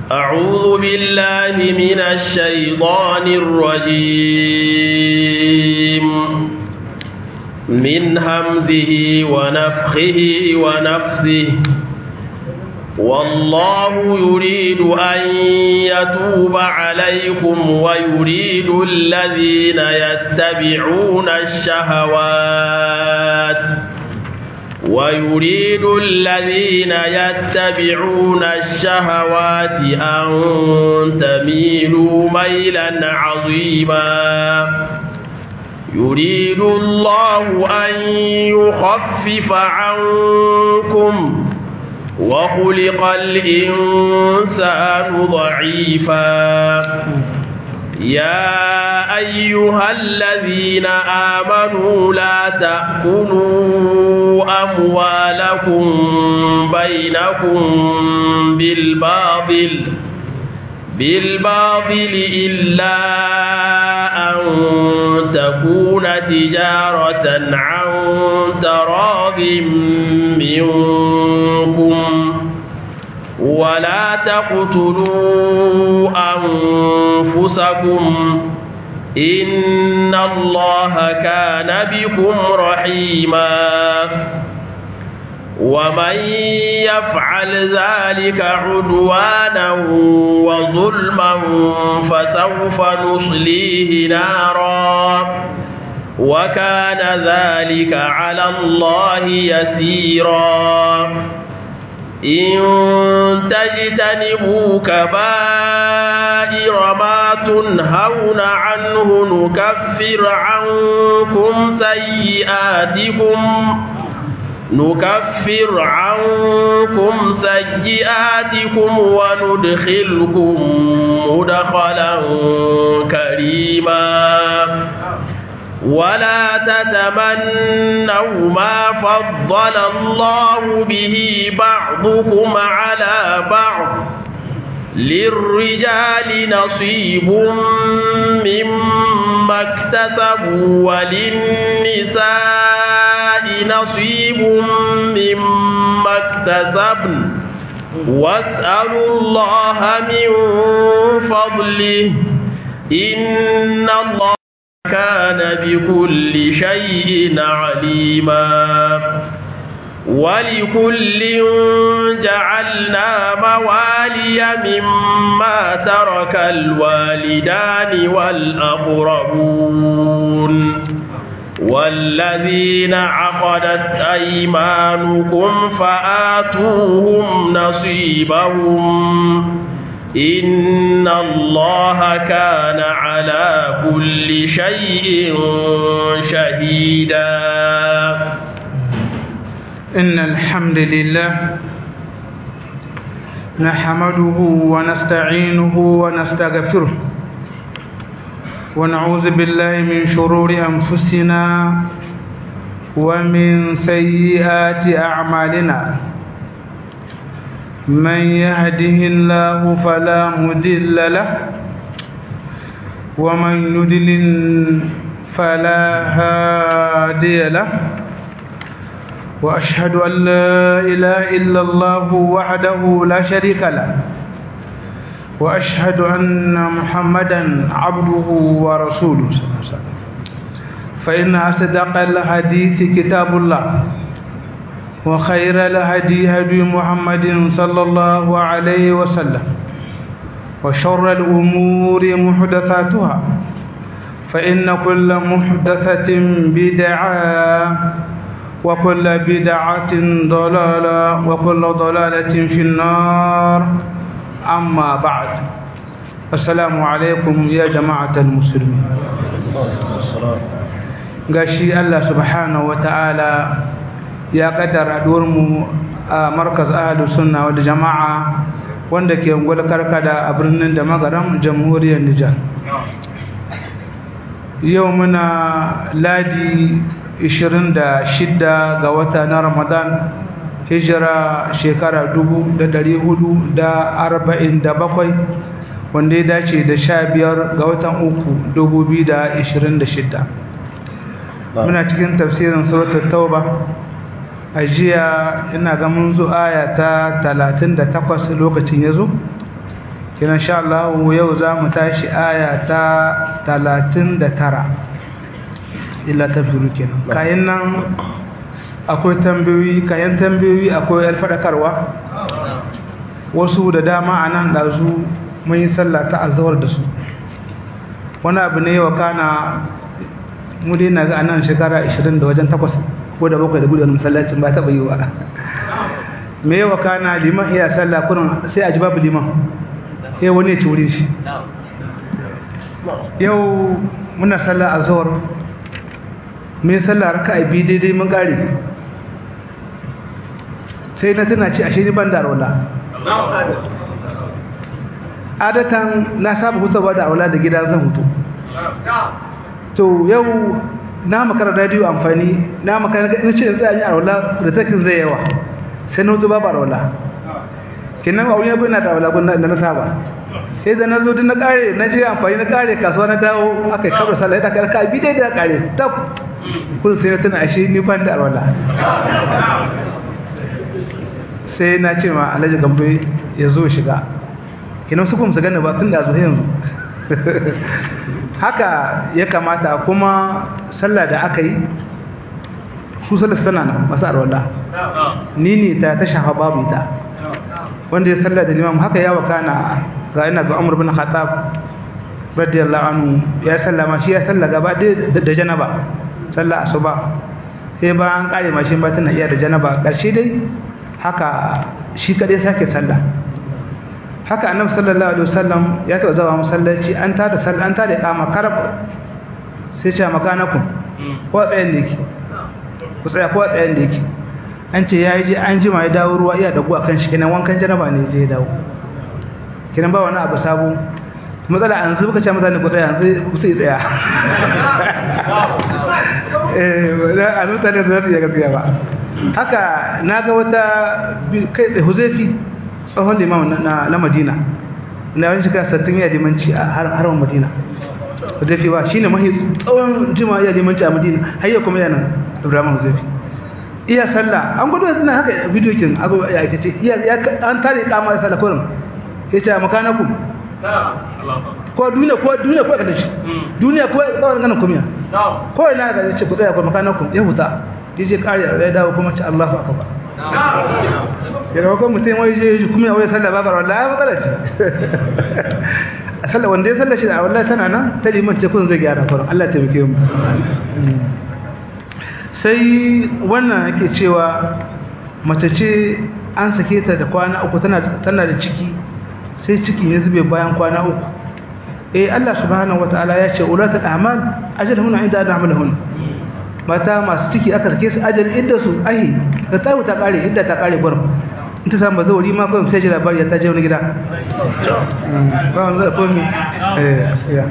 أعوذ بالله من الشيطان الرجيم من همزه ونفخه ونفثه والله يريد أن يتوب عليكم ويريد الذين يتبعون الشهوات ويريد الذين يتبعون الشهوات أن تميلوا ميلا عظيما يريد الله أن يخفف عنكم وخلق الإنسان ضعيفا يا أيها الذين آمنوا لا تأكلوا أموالكم بينكم بالباطل بالباطل إلا أن تكون تجارة عن تراض منكم ولا تقتلوا أنفسكم إن الله كان بكم رحيما ومن يفعل ذلك عدوانا وظلما فسوف نصليه نارا وكان ذلك على الله يسيرا إن تجتنبوا كبائر ما تنهون عنه نكفر عنكم سيئاتكم نكفر عنكم سيئاتكم وندخلكم مدخلا كريما ولا تتمنوا ما فضل الله به بعضكم على بعض للرجال نصيب مما اكتسبوا وللنساء نصيب مما اكتسبن واسألوا الله من فضله إن الله كان بكل شيء عليما ولكل جعلنا موالي مما ترك الوالدان والأقربون والذين عقدت أيمانكم فآتوهم نصيبهم إن الله كان على كل شيء شهيدا إن الحمد لله نحمده ونستعينه ونستغفره ونعوذ بالله من شرور أنفسنا ومن سيئات أعمالنا من يهده الله فلا مضل له ومن يضلل فلا هادي له واشهد ان لا اله الا الله وحده لا شريك له واشهد ان محمدا عبده ورسوله صلى الله عليه وسلم فان اصدق الحديث كتاب الله وخير الهدي هدي محمد صلى الله عليه وسلم وشر الأمور محدثاتها فإن كل محدثة بدعة وكل بدعة ضلالة وكل ضلالة في النار أما بعد السلام عليكم يا جماعة المسلمين gashi Allah subhanahu wa ta'ala ya kaddara mu a markaz ahlus sunna wal jama'a wanda ke ungwal karkada a birnin da magaram jamhuriyar Nijar yau muna ladi 26 ga wata na Ramadan hijira shekara 1447 wanda ya dace da 15 ga watan uku 2026 muna cikin tafsirin suratul tauba a jiya ina ga mun zo aya ta 38 lokacin yazo kina insha Allah yau za mu tashi aya ta 39 illa tafiru kenan kayan nan akwai tambayoyi kayan tambayoyi akwai alfadakarwa wasu da dama a nan ɗazu mun yi sallah ta azawar da su wani abu ne wa kana mu dai na ga a nan shekara 20 da wajen takwas ko da bakwai da gudu wani masallacin ba taɓa yi wa me yawa kana liman iya sallah kurin sai a ji babu liman sai wani ya ci wurin shi yau muna sallah a zuwar mun sallah raka a biyu daidai mun ƙare sai na tana ce ashe ni ban da arwala adatan na saba hutawa da arwala da gida zan hutu to yau na makara radio amfani na makara na ce in tsaya arwala da takin zai yawa sai na hutu babu arwala kinan a wuri na da arwala gun da na saba sai da na zo din na kare na je amfani na kare kasuwa na dawo aka yi kabar sallah ta karka bi dai da kare tab kun sai na tana ashe ni ban da arwala sai na ce ma alhaji gambe ya zo shiga kinan su kuma su gane ba tun da zo yanzu haka ya kamata kuma sallah da aka yi su sallah tana nan masu arwala ni ne ta ta shafa babu ita wanda ya sallah da limam haka ya wakana ga ina ga Umar bin Khattab radiyallahu anhu ya sallama shi ya salla gaba da janaba sallah asuba sai ba an kare mashin ba tana iya da janaba karshe dai haka shi kadai sake sallah haka annabi sallallahu alaihi wasallam ya taɓa zawa masallaci an tada sallah an tada kama karab sai ce makanakum ko tsayen da yake ku tsaya ko tsayen da yake an ce ya je an jima ya dawo ruwa iya dagu akan shi kenan wankan janaba ne je ya dawo kenan ba wani abu sabo matsala an su buka ce mutane ku tsaya yanzu ku sai tsaya eh a mutane da su ya gaskiya ba haka na ga wata kai tsaye huzaifi tsohon limam na na Madina na wani shiga sattin ya limanci a harin Madina huzaifi ba shine mahi tsawon jima ya limanci a Madina har yau kuma yana Ibrahim huzaifi iya sallah an gudu suna haka bidiyo kin abu ya kace iya an tare kama sallah kurin yace makanaku ko duniya ko duniya ko kada shi duniya ko tsawon ganin kumiya ko ina ga yace ku tsaya ko makanaku ya huta yace kare ya dawo kuma ce Allahu akbar ya rawa ko mutum wai je kumiya wai sallah babar wallahi matsala ce sallah wanda ya sallah shi da wallahi tana nan ta liman ce kun zai gyara kurin Allah ya taimake mu sai wannan yake cewa mace ce an sake ta da kwana uku tana tana da ciki sai ciki ya zube bayan kwana uku eh Allah subhanahu wataala ya ce ulatul a'mal ajaluhun inda adamulhun mata masu ciki aka sake su ajal idda su ahi da tawo ta kare idda ta kare gurin in ta samu zauri ma kuma sai ji labari ya ta je wani gida ba wanda da komi eh asiya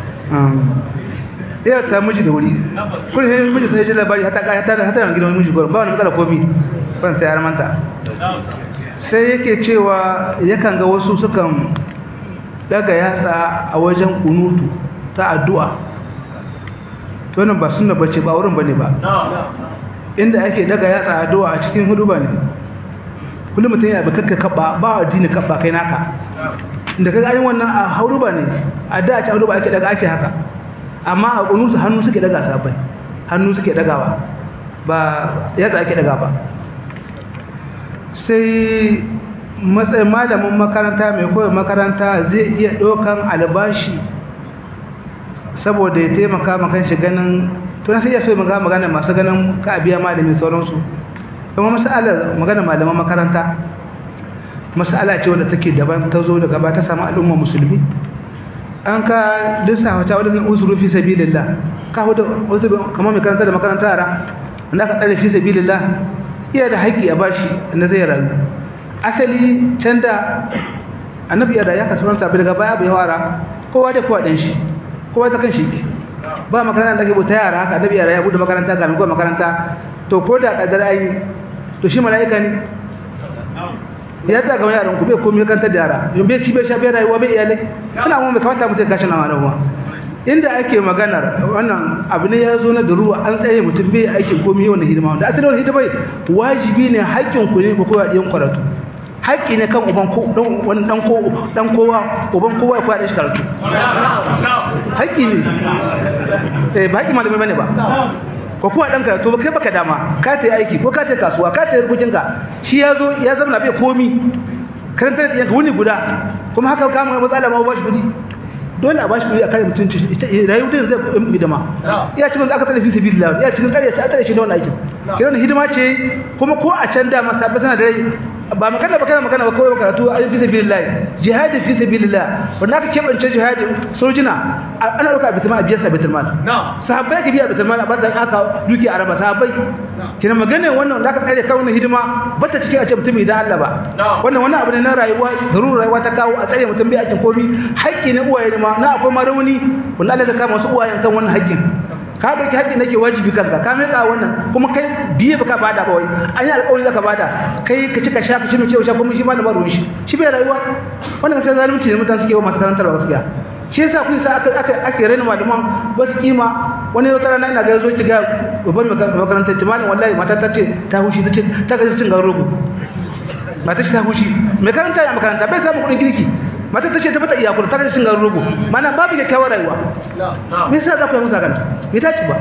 ya ta miji da wuri kun sai miji sai ji labari hata ka hata hata gidan miji gurin ba wani matsala komi ban sai armanta sai yake cewa yakan ga wasu sukan daga yatsa a wajen kunutu ta addu'a to nan ba sunna bace ba wurin bane ba inda ake daga yatsa addu'a a cikin hudu bane kullum mutum yana bakakka kaba ba addini kaba kai naka inda kaga ayin wannan a hauru bane a da a ci hauru ba ake daga ake haka amma a kunutu hannu suke daga sabai hannu suke dagawa ba yatsa ake daga ba sai matsayin malamin makaranta mai koyar makaranta zai iya ɗaukan albashi saboda ya taimaka makan shi ganin tuna sai ya so magana magana masu ganin ka biya malamin sauransu kuma masalar magana malaman makaranta masala ce wanda take daban ta zo daga ba ta samu al'umma musulmi an ka disa wata wadda usuru fi sabilillah ka hudu kamar mai karanta da makaranta yara wanda aka tsare fi sabilillah iya da haƙƙi a bashi na zai rayu asali can da annabi ya ya kasu ranta daga baya bai wara kowa da kowa ɗan shi kowa ta kan shi ba makaranta da ke bauta yara haka annabi ya buɗe makaranta ga mai makaranta to ko da kadar ayi to shi mala'ika ne ya ta ga yaran ku bai komai kanta da yara yin bai ci bai sha bai rayuwa bai iyalai kana mu bai kamata mutum kashi na marawa inda ake maganar wannan abu ne ya zo na da ruwa an tsaye mutum bai aikin komai wannan hidima wanda asali wannan hidima wajibi ne haƙƙin ku ne ku koya ɗiyan karatu haƙƙi ne kan uban ko dan wani dan ko dan kowa uban kowa ya koya shi karatu haƙƙi ne eh ba haƙƙi malamai bane ba ko kuwa dan karatu ba kai baka dama ka ta aiki ko ka ta kasuwa ka ta rubucin ka shi ya zo ya zama bai komi karanta da yanka wuni guda kuma haka ka mu matsala ma ba shi kudi dole a bashi kudi a kare mutunci ita rayu din zai kudin hidima iya cikin da aka tsare fi sabilillah iya cikin kare ta tsare shi da wannan aikin kiran hidima ce kuma ko a can da masabba sana da rai ba magana ba kana magana ba kawai karatu a fi sabilillah jihadi fi sabilillah wanda aka kebance jihadi sojina ana dauka a bitirman a biyar sa bitirman sahabbai ka biya bitirman a bazan aka duki a raba sahabbai kina magana wannan wanda aka tsare kawo hidima bata cikin a ce mutum idan Allah ba wannan wannan abu ne na rayuwa zarur rayuwa ta kawo a tsare mutum bai aikin komi haƙƙi na uwaye ne ma na akwai ma rauni wanda Allah ya kama wasu uwayen kan wannan haƙƙin ka dauki haƙƙin nake wajibi kanka ka mai ka wannan kuma kai biye baka bada ba wai an yi alƙawari zaka bada kai ka ci ka sha ka ci mace sha kuma shi ma da baro shi shi bai rayuwa wannan ka sai zalunci ne mutane suke wa masu karantar ba gaskiya shi yasa kun sa aka aka ake rena malaman ba su kima wani wata rana ina ga zo ki ga babban makarantar timalin wallahi mata ta ce ta hushi ta ce ta ga cin garin rogo mata ce ta hushi mai karanta ya makaranta bai samu kuɗin kirki mata ta ce ta fata iyakura ta kashe garin rogo mana babu kyakkyawar rayuwa me yasa za ku yi musa kanta me ta ci ba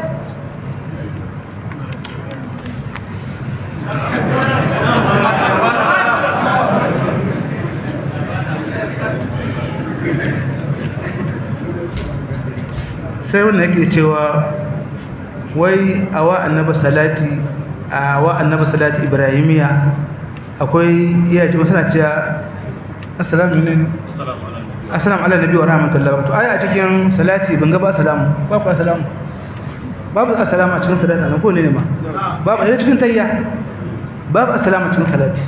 sai wannan yake cewa wai a wa annaba salati a wa annaba salati ibrahimiya akwai iya ce masana cewa assalamu alaikum assalamu ala nabi wa rahmatullahi wa aya a cikin salati ban ga ba assalamu babu assalamu babu assalamu a cikin salati na ko ne ne ma babu a cikin tayya babu assalamu a cikin salati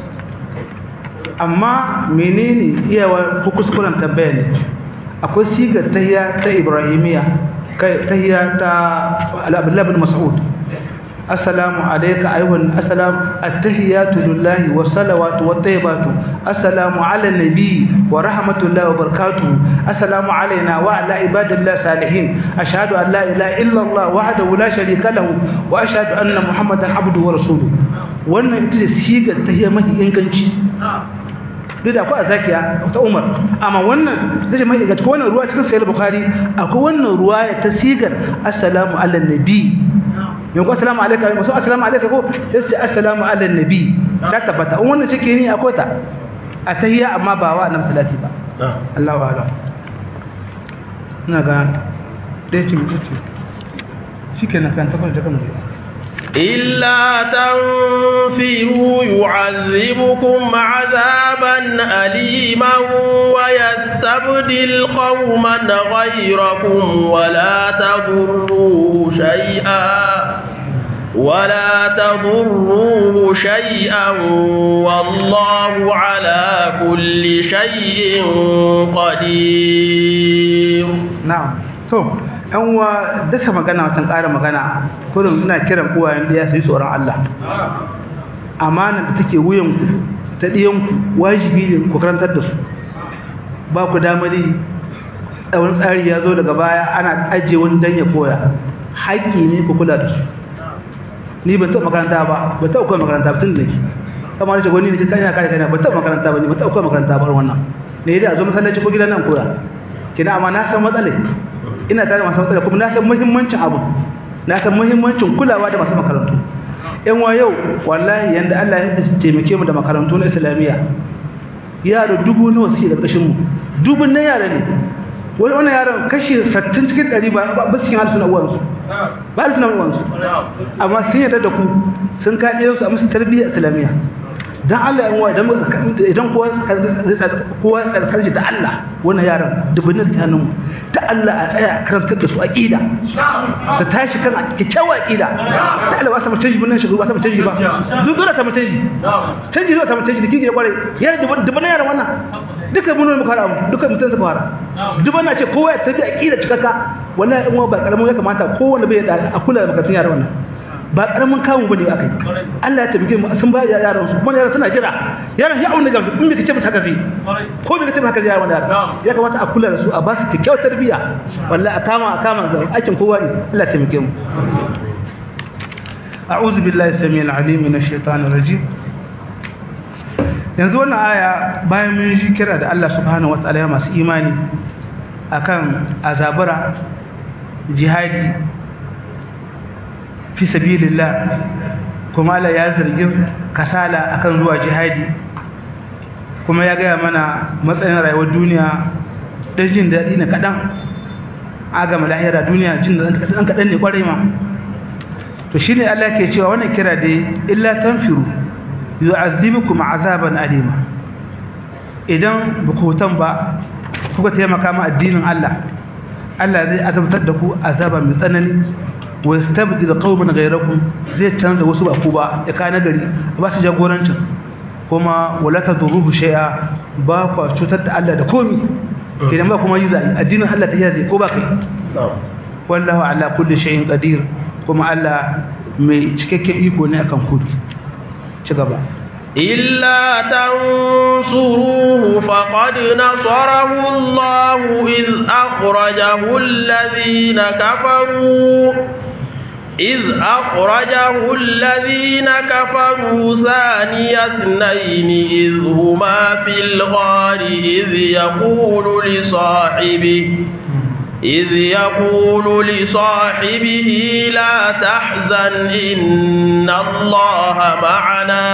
amma menene iyawa ko kuskuren tabbaya ne akwai sigar tayya ta ibrahimiya kai tayya ta al-abdullah bin mas'ud السلام عليك أيها السلام التحيات لله والصلوات والطيبات السلام على النبي ورحمة الله وبركاته السلام علينا وعلى عباد الله الصالحين أشهد أن لا إله إلا الله وحده لا شريك له وأشهد أن محمدا عبده ورسوله wannan ita ce sigar tahiyya mafi inganci duk da akwai a zakiya ta umar amma wannan zai mai inganci ko wannan ruwa cikin sayar bukhari akwai wannan ruwa ta sigar assalamu ala nabi yau ko assalamu alaikum wasu assalamu alaikum ko sai ce assalamu ala nabi ta tabbata in wannan cike ni akwai ta a tahiyya amma ba wa annabi salati ba Allahu a'lam ina ga dai ce mutu shikenan kan tabbata da kan إلا تنفروا يعذبكم عذابا أليما ويستبدل قوما غيركم ولا تضروه شيئا ولا تضروه شيئا والله على كل شيء قدير نعم تو yan uwa dasa magana watan ƙara magana kurin ina kiran uwayen da ya su yi tsoron Allah amana da take wuyan ku ta ɗiyan ku wajibi ne ku karantar da su ba ku damari tsawon tsari ya zo daga baya ana ajiye wani dan ya koya haƙƙi ne ku kula da su ni ban taɓa makaranta ba ba taɓa koya makaranta ba tun da ke kamar da wani ne ce kana kare kana ba taɓa makaranta ba ne ba taɓa koya makaranta ba wannan ne da a zo masallaci ko gidan nan koya kina amma na san matsalai ina tare masu matsala kuma na san muhimmancin abu na san muhimmancin kulawa da masu makarantu yan wa yau wallahi yanda Allah ya taimake mu da makarantu na islamiyya yaro dubu nawa suke karkashin mu dubun na yara ne wani wannan yaron kashi 60 cikin 100 ba ba cikin halsuna uwansu ba halsuna uwansu amma sun yarda da ku sun kaɗe su a musu tarbiyyar islamiyya dan Allah yan wa idan idan kowa kowa tsarkar da Allah wannan yaran dubunnin su hannun ta Allah a tsaya karantar da su aqida su tashi kan kikkiawa aqida ta Allah ba sa mutunci bunnan shi ba sa mutunci ba duk dole ta mutunci canji dole ta mutunci dake ya kware ya dubunnin yaran wannan duka mun muka fara duka mutun suka fara dubun na ce kowa ya tabi aqida cikaka wallahi in wa ba karamin ya kamata kowanne bai da a kula da makatun yaran wannan ba karamin kamun bane akai Allah ya tabbike mu sun ba yaran su kuma yaran suna jira yaran ya auna gamsu in bai kace mata haka zai ko bai kace mata haka zai yaran yaran ya kamata a kula da su a ba su kyakkyawar tarbiyya wallahi a kama a kama zai aikin kowa ne Allah ya tabbike mu أعوذ بالله السميع العليم من الشيطان الرجيم yanzu wannan aya bayan mun ji kira da Allah subhanahu wataala ya masu imani akan azabura jihadi fi sabilillah kuma Allah ya zargin kasala akan zuwa jihadi kuma ya gaya mana matsayin rayuwar duniya dan jin daɗi na kaɗan agama lahira duniya jin daɗi kaɗan kaɗan ne ƙwarai ma to shi ne Allah ke cewa wannan kira dai illa tanfiru yu'azzibukum azaban alima idan ba ku hutan ba kuka taimaka ma addinin Allah Allah zai azabtar da ku azaba mai tsanani wa yastabdil qauman ghayrakum zai canza wasu ba ku ba ya kana gari ba su jagorancin kuma wala tadruhu shay'a ba ku cutar da Allah da komi idan ba kuma yi zai addinin Allah ta yaze ko ba kai wallahu ala kulli shay'in qadir kuma Allah mai cikakken iko ne akan kudu ci gaba إلا تنصروه فقد نصره الله إذ أخرجه الذين كفروا إذ أخرجه الذين كفروا ثاني اثنين إذ هما في الغار إذ يقول لصاحبه إذ يقول لصاحبه لا تحزن إن الله معنا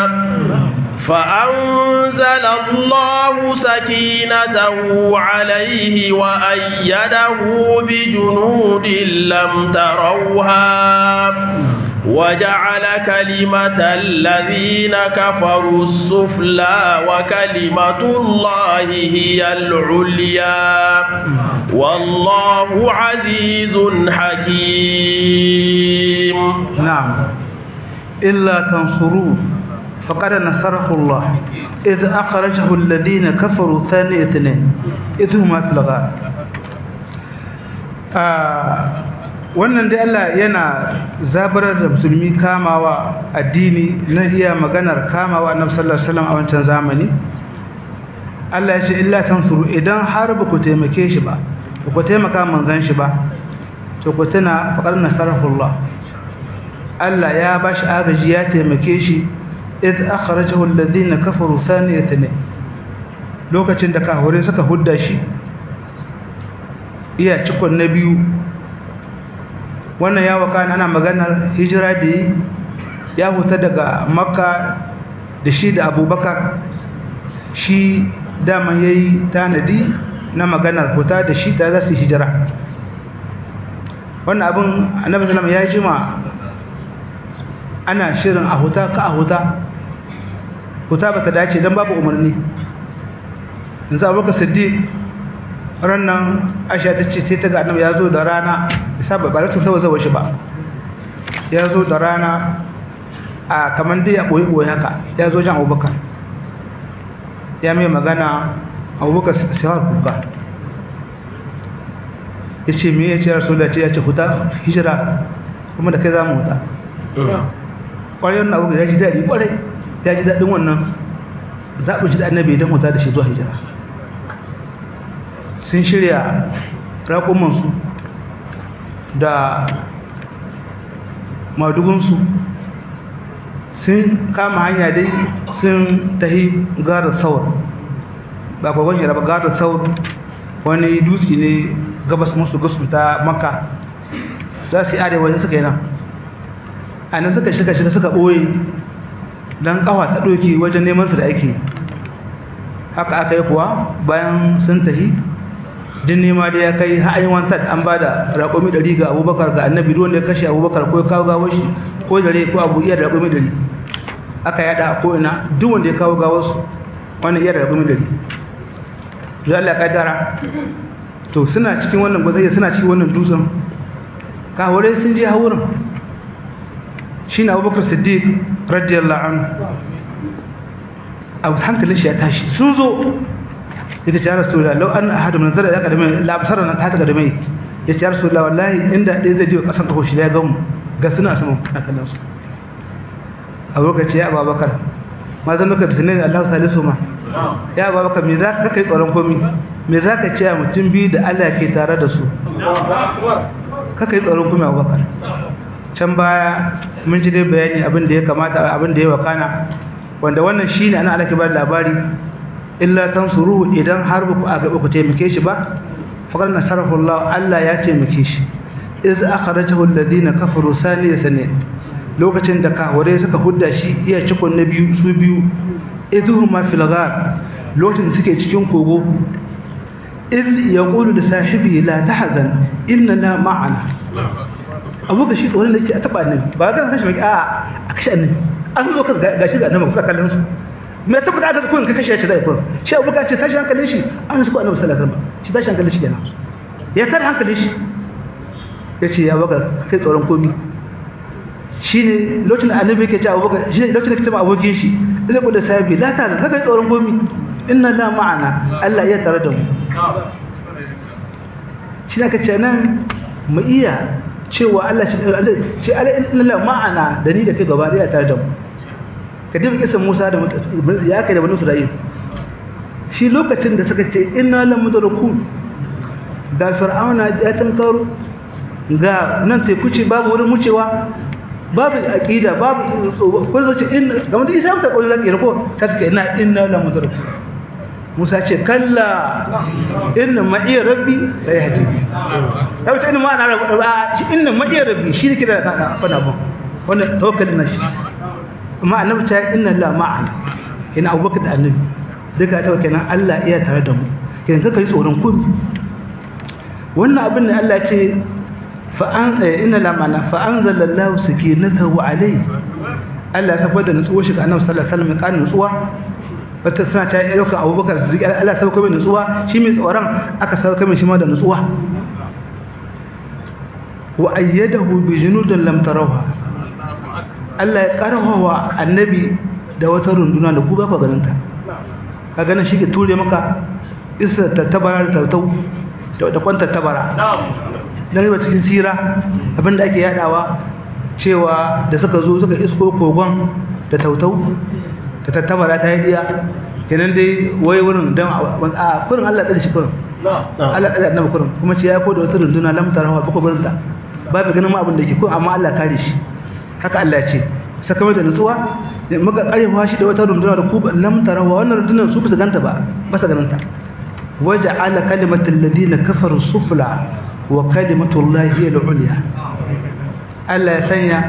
فأنزل الله سكينته عليه وأيده بجنود لم تروها وجعل كلمة الذين كفروا السفلى وكلمة الله هي العليا والله عزيز حكيم نعم إلا تنصروه فقد نصره الله إذ أخرجه الذين كفروا ثاني اثنين إذ هما في الغار آه wannan dai Allah yana zabarar da musulmi kamawa addini na iya maganar kamawa annabi sallallahu alaihi wasallam a wancan zamani Allah ya ce illa tansuru idan har ba ku taimake shi ba ba ku taimaka manzon shi ba to ku tuna faqad nasarahullah Allah ya bashi agaji ya taimake shi id akhrajahu alladhina kafaru thaniyatan lokacin da kafirai suka hudda shi iya cikon na biyu wannan ya waka ana maganar hijira da ya huta daga makka da shi da abubakar shi dama ya yi tanadi na maganar huta da shi ta za su hijira wannan abin annabi salama ya jima ana shirin a huta ka a huta huta ba ta dace don babu umarni yanzu abubakar siddiq rannan aisha ta ce sai ta ga annabi ya zo da rana isa ba ba ta tawaza shi ba ya zo da rana a kaman dai ya boye boye haka ya zo jan abubakar ya mai magana abubakar sai kuka ya ce me ya ce rasu da ce ya ce huta hijira kuma da kai za mu huta ƙwarai wannan abu ya ji daɗi ƙwarai ya ji daɗin wannan zaɓin shi da annabi don huta da shi zuwa hijira sun shirya raƙumansu da madugunsu sun kama hanya dai sun tahi gara saur ba kwa gwajira ba gara saur wani dutse ne gabas musu gasu ta maka za su yi arewa suka yi nan a nan suka shiga shiga suka ɓoye don ƙawa ta ɗoki wajen neman su da ake haka aka yi kuwa bayan sun tahi din nema da ya kai ha'ayin wantar an ba da raƙomi ɗari ga abubakar ga annabi ruwan da ya kashe abubakar ko ya kawo gawar shi ko dare ko abu iya da raƙomi ɗari aka yada a ko'ina duk wanda ya kawo gawar su wannan iya da raƙomi ɗari zuwa Allah ƙaddara to suna cikin wannan gwazayya suna cikin wannan dutsen kawarai sun je haurin shi na abubakar siddiq radiyallahu anhu abu hankalin shi ya tashi sun zo yake ce ya rasulullah law an ahadu min zara ya kadame la basara na ta kadame ya ce ya rasulullah wallahi inda dai zai jiwa kasan kaho shi ya gamu ga suna sama na kallon su a lokaci ya ababakar ma zan maka bisne Allah salisu ma ya ababakar me za ka kai tsaron komi me za ka ce a mutum biyu da Allah ke tare da su ka kai tsaron komi abubakar can baya mun ji dai bayani abin da ya kamata abin da ya wakana wanda wannan shine ana alaka ba labari illa tansuru idan har ba ku aga ku taimake shi ba faqad nasarahu Allah Allah ya taimake shi iz akhrajahu alladhina kafaru saniya sanin lokacin da kafirai suka hudda shi iya cikon na biyu su biyu idhuma fil ghar lokacin da suke cikin kogo iz yaqulu li sahibi la tahzan inna la ma'ana abu ga shi tsoron da yake a taba annabi ba ga san shi ba a a kashe annabi an zo ka gashi ga annabi kusa kallon su me tabbata aka kun ka kashe shi zai kun shi abu ka ce tashi hankalin shi an su ko annabi sallallahu alaihi wasallam shi tashi hankalin shi kenan ya tar hankalin shi yace ya baka kai tsoron komi shine lokacin da annabi yake ce abu baka shine lokacin da kace ma abokin shi zai kula sahibi la ta ka kai tsoron komi inna la ma'ana Allah ya tare da mu shi ne ka ce nan mu iya cewa Allah ce ala inna la ma'ana da ni da kai gaba daya tare da mu ka dubi kisan Musa da ya kai da banu Isra'il shi lokacin da suka ce inna la mudrakun da fir'auna ya tankaro ga nan teku ce babu wurin wucewa babu aqida babu ko zace in game da isa ta kullu zaki ko ta suka ina inna la mudrakun Musa ce kalla inna ma'i rabbi sai haji ta wuce inna ma'ana rabbi inna ma'i rabbi shi ne kira da kana fana ba wannan tawakkali na shi amma annabi ta inna la ma'ana kina abubakar da annabi duka ta kenan Allah iya tare da mu kenan kaka yi tsoron kun wannan abin da Allah ce fa an inna la ma'ana fa anzalallahu sakinatahu alayhi Allah ya saboda nutsuwa shi ga annabi sallallahu alaihi wasallam kan nutsuwa wata suna ta yi ɗaukar abubakar da ziki Allah sauka mai nutsuwa shi mai tsoron aka sauka mai shi ma da nutsuwa wa ayyadahu bi junudin lam tarawha Allah ya karhawa annabi da wata runduna da ku ba ku ganin ta ka ganin shi ke ture maka isa ta tabara da tautau da kwanta tabara dan riba cikin sira abinda ake yadawa cewa da suka zo suka isko kogon da tautau ta tattabara ta yi diya kenan dai wai wurin don a kurin Allah ɗan shi kurin Allah ɗan annabi kurin kuma ce ya ko da wata runduna lamtar hawa bako gurin ta babu ganin ma abin da ke ko amma Allah kare shi haka Allah ce sakamai da nutsuwa muka karewa shi da wata runduna da ku lamtar hawa wannan rundunar su bisa ganta ba ba sa ganin ta waja'ala kalimatal ladina kafaru sufla wa kalimatu llahi hiya al-ulya Allah ya sanya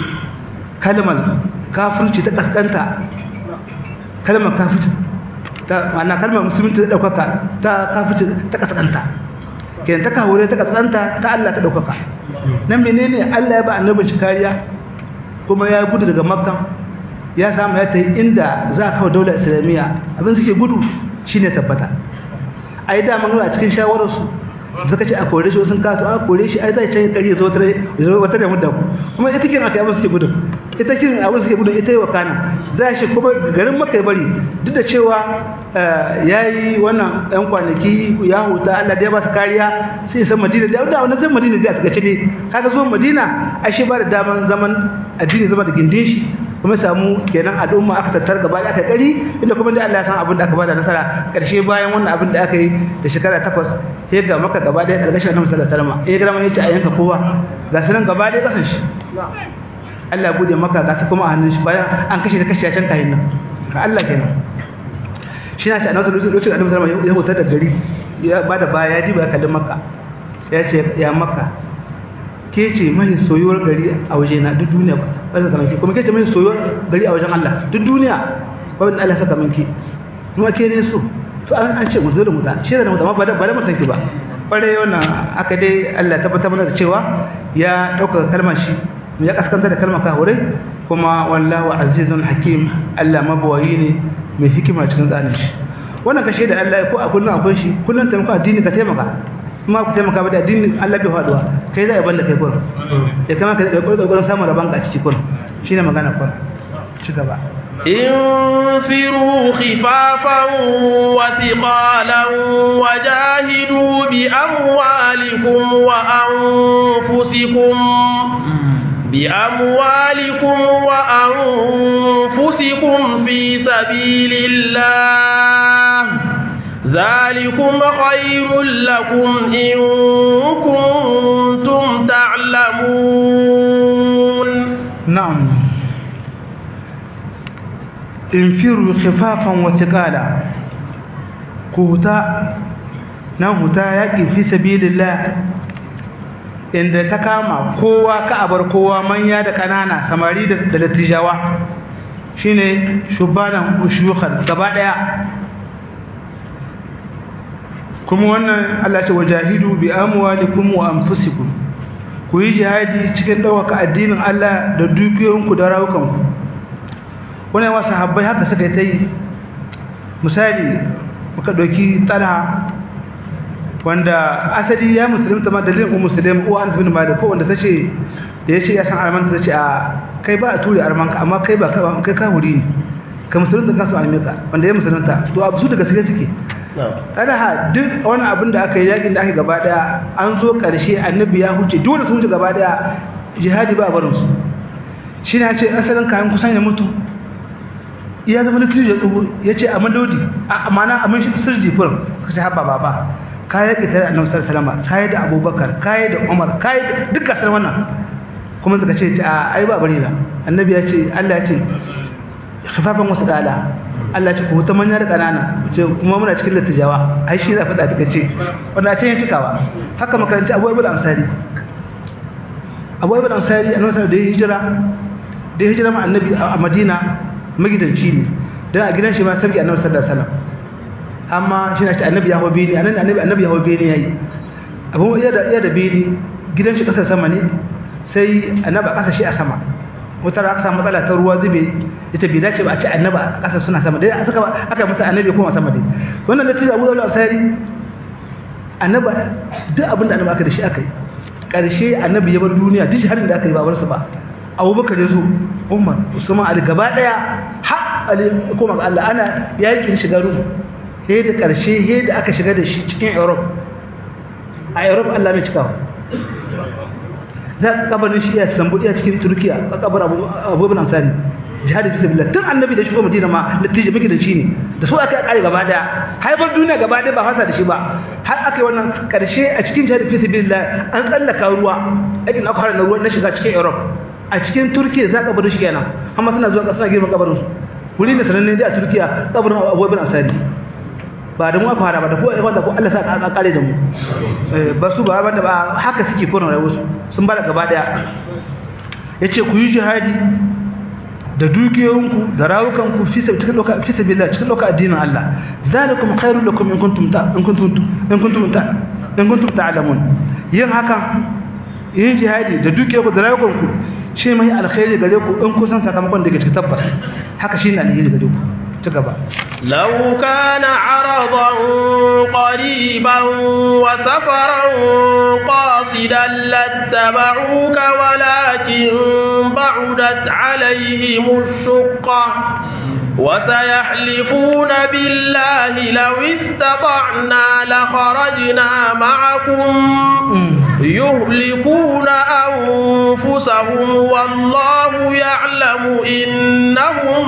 kalmar kafirci ta kaskanta kalmar kafirci ta ma'ana kalmar musulunci ta daukaka ta kafirci ta kaskanta kenan ta kawure ta kaskanta ta Allah ta daukaka nan menene Allah ya ba annabin shi kariya kuma ya gudu daga makka ya samu ya tayi inda za ka kawo daular islamiyya abin suke gudu shine tabbata ai da mun a cikin shawararsu suka ce a kore shi sun kato a kore shi ai zai can kari zo tare zo wata da mudda kuma ita kin aka abin suke gudu ita kin abin suke gudu ita yi wa kana za shi kuma garin maka ya bari duk da cewa yayi wannan ɗan kwanaki ya huta Allah da ya ba su kariya sai san Madina da da wannan zan Madina da ta gace ne kaga zuwa Madina ashe ba da daman zaman addini zama da gindin shi kuma samu kenan al'umma aka tattar gaba da aka kari inda kuma da Allah ya san abin da aka bada nasara karshe bayan wannan abin da aka yi da shekara takwas sai ga maka gaba da karkashin Annabi sallallahu alaihi wasallam eh ga mun yace a yanka kowa ga sunan gaba da kasan shi Allah ya bude maka ga su kuma a hannun shi bayan an kashe da kashe can kayan nan ka Allah kenan shi na ce Annabi sallallahu alaihi wasallam ya hutar da gari ya bada baya ya diba kallon makka ya ce ya makka ke ce mai soyuwar gari a waje na duk duniya ba ba saka manki kuma ke ce mai soyuwar gari a wajen Allah duk duniya ba wanda Allah saka manki kuma ke ne so to an an ce mu zo da mutan shi da mutan ba da ba da mutan ki ba kware wannan aka dai Allah tabbatar mana da cewa ya dauka kalmar shi ya kaskanta da kalmar kahurai kuma wallahu azizun hakim Allah mabawayi ne mai hikima cikin tsarin shi wannan kashe da Allah ko a kullun akwai shi kullun taimaka addini ka taimaka kuma ku taimaka ba da addinin Allah bai faduwa kai za a banda kai kurin ya kama ka kokarin samun rabon ka a ciki kurin shine magana kurin ci gaba انفروا خفافا وثقالا وجاهدوا بأموالكم وأنفسكم بأموالكم وأنفسكم في سبيل الله ذلكم خير لكم إن كنتم تعلمون نعم infiru khifafan wa thiqala ku huta nan huta yaƙi fi sabilillah inda ta kama kowa ka abar kowa manya da ƙanana samari da dattijawa shine shubanan ushuyukan gaba ɗaya kuma wannan Allah ce wajahidu bi amwalikum wa anfusikum ku yi jihadi cikin ɗaukaka addinin Allah da dukiyoyinku da rawukanku wannan wasu habbai haka suka yi ta yi misali muka ɗauki talha wanda asali ya musulunta ma dalilin ummu sulaim uwa an bin malik ko wanda tace da yace ya san armanta tace a kai ba a ture armanka amma kai ba kai ka wuri ne ka musulunta kansu almeka wanda ya musulunta to abu su daga suke suke talaha duk wani abin da aka yi yakin da aka gaba daya an zo karshe annabi ya huce dole sun huce gaba daya jihadi ba barin su shine ya ce asalin kayan kusan ya mutu ya zama litiri ya tsoho ya ce a madodi a amana a mun shi sirji furin suka ce haɓa baba kayi da tare annabi sallallahu alaihi wasallam kayi da abubakar kayi da umar kayi da dukkan sai wannan kuma suka ce a ai ba bari na annabi ya ce Allah ya ce khifafan wasu dala Allah ya ce ku ta manya da kanana ce kuma muna cikin littijawa ai shi za faɗa duka ce wanda a ce ya cikawa haka makaranci abu ibn ansari abu ibn ansari annabi sallallahu da ya hijira da ya hijira ma annabi a madina magidanci ne dan a gidan shi ma sabbi annabi sallallahu alaihi wasallam amma shi na ce annabi ya hau bene annabi annabi annabi ya hau bene yayi abun iya da iya da bene gidan shi kasar sama ne sai annabi a kasa shi a sama wata aka samu matsala ta ruwa zube ita bai dace ba a ce annabi a kasa suna sama dai aka aka masa annabi kuma sama dai wannan da tijabu da asari annabi duk abin da annabi aka da shi aka yi karshe annabi ya bar duniya duk harin da aka yi babarsa ba abubakar ya zo umar usman ali gaba daya har ali kuma ga Allah ana yakin shiga rum sai da ƙarshe sai da aka shiga da shi cikin europe a europe allah mai cikawa za ka kabarin shi ya sambuɗi a cikin turkiya a kabar abubuwan amsari jihadi bisa billah tun annabi da shigo madina ma latije muke da shi ne da su aka kare gaba daya haifar duniya gaba daya ba fasa da shi ba har aka yi wannan ƙarshe a cikin jihadi bisa billah an tsallaka ruwa aikin aka fara na ruwa na shiga cikin europe a cikin turkiya za ka bar shi kenan amma suna zuwa suna girman kabarin su wuri ne sananne dai a turkiya kabarin abubuwan amsari ba da mu aka fara ba da ko wanda ko Allah sa ka kare da mu ba su ba wanda ba haka suke kona rayuwar su sun bada gaba daya yace ku yi jihadi da dukiyoyinku da rawukanku fi cikin loka fi sabilillah cikin loka addinin Allah zalikum khairul lakum in kuntum ta in kuntum in kuntum ta in kuntum ta'lamun yin haka yin jihadi da dukiyoyinku da rawukanku shi mai alkhairi gare ku in kusan sakamakon da ke cikin tabbas haka shine alheri gare ku تقبل لو كان عرضا قريبا وسفرا قاصدا لاتبعوك ولكن بعدت عليهم الشقة وسيحلفون بالله لو استطعنا لخرجنا معكم يهلكون أنفسهم والله يعلم إنهم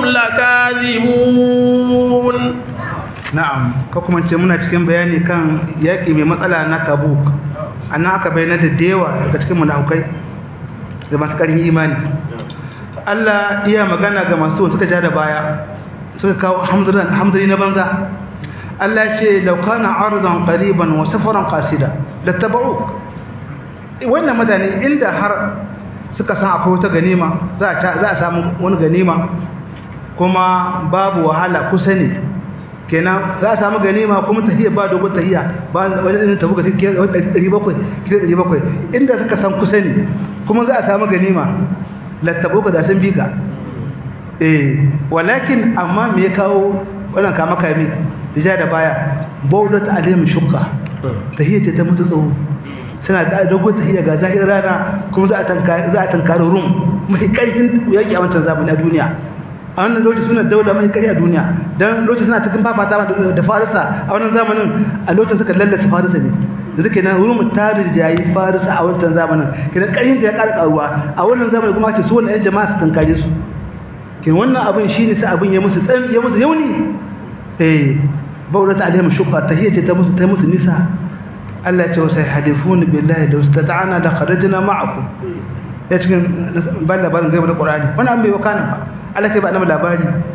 لكاذبون na'am ko kuma ce muna cikin bayani kan yaƙi mai matsala na tabuk annan aka bayyana da dewa daga cikin munafukai da masu ƙarfin imani Allah iya magana ga masu suka ja da baya suka kawo hamdani na banza Allah ce laukana ardan qariban wa safaran qasida lattaba'uk wannan mutane inda har suka san akwai wata ganima za a samu wani ganima kuma babu wahala kusa ne kenan za a samu ganima kuma tahiyya ba dogon tahiyya ba wani irin tabuka sai ke 700 kilo 700 inda suka san kusa ne kuma za a samu ganima lattabuka da sun bika eh walakin amma me ya kawo wannan kama kame da da baya baudat alim shukka tahiyya ta mutu tsawo suna da dogon tahiyya ga zahir rana kuma za a tankari za a tankari rum mai karfin yaki a wancan zamani a duniya a wannan lokaci suna daula mai kari a duniya dan lokaci suna cikin fafata da farisa a wannan zamanin a lokacin suka lallasa farisa ne yanzu kenan rum ta rijayi farisa a wancan zamanin kenan karin da ya ƙara karuwa a wannan zamanin kuma ake so wannan jama'a su tankare su kenan wannan abin shine sai abin ya musu tsan ya musu yauni eh baurata alaihim shukka tahiyya ta musu ta musu nisa Allah ce wasu halifun billahi da wastata'ana da kharajna ma'akum ya cikin ban labarin gaibu da Qur'ani wannan an bai wakana ba Allah kai ba annabi labari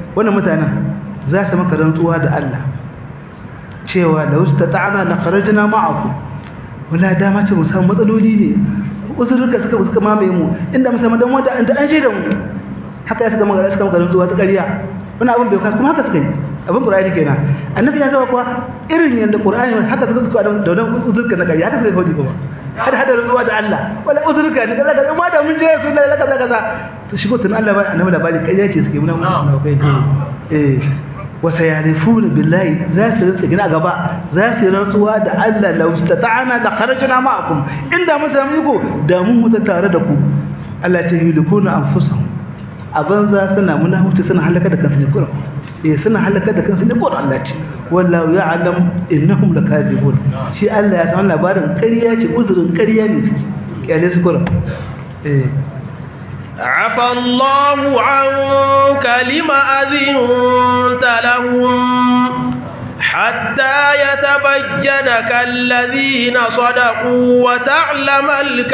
wannan mutanen za su maka rantsuwa da Allah cewa da wasu ta'ana la kharajna ma'akum wala dama ce mu samu matsaloli ne uzurka suka suka mamaye mu inda musamman dan wanda an an da mu haka ya suka maka suka maka rantsuwa ta ƙarya wannan abin bai ka kuma haka suka yi abin qur'ani kenan annabi ya zama kuwa irin yanda qur'ani haka suka suka da wannan uzurka na ƙarya haka suka yi kuma hada hada rantsuwa da Allah wala uzurka ne kaza kaza ma da mun je rasulullahi kaza kaza to shigo tun Allah ba annabi labari ƙarya ce suke muna musu kai eh wasa yarifuna billahi za su rantsa gina gaba za su rantsuwa da Allah law istata'ana la kharajna ma'akum inda mun samu iko da mun mutu tare da ku Allah ta yulikuna anfusahum aban za suna muna hutu suna halaka da kansu ne kuma eh suna halaka da kansu ne kuma Allah ce wallahu ya'lam innahum lakadibun shi Allah ya san labarin ƙarya ce uzurin ƙarya ne suke kyale su kuma eh عفى الله عنك لما أذنت لهم حتى يتبين كالذين صدقوا وتعلم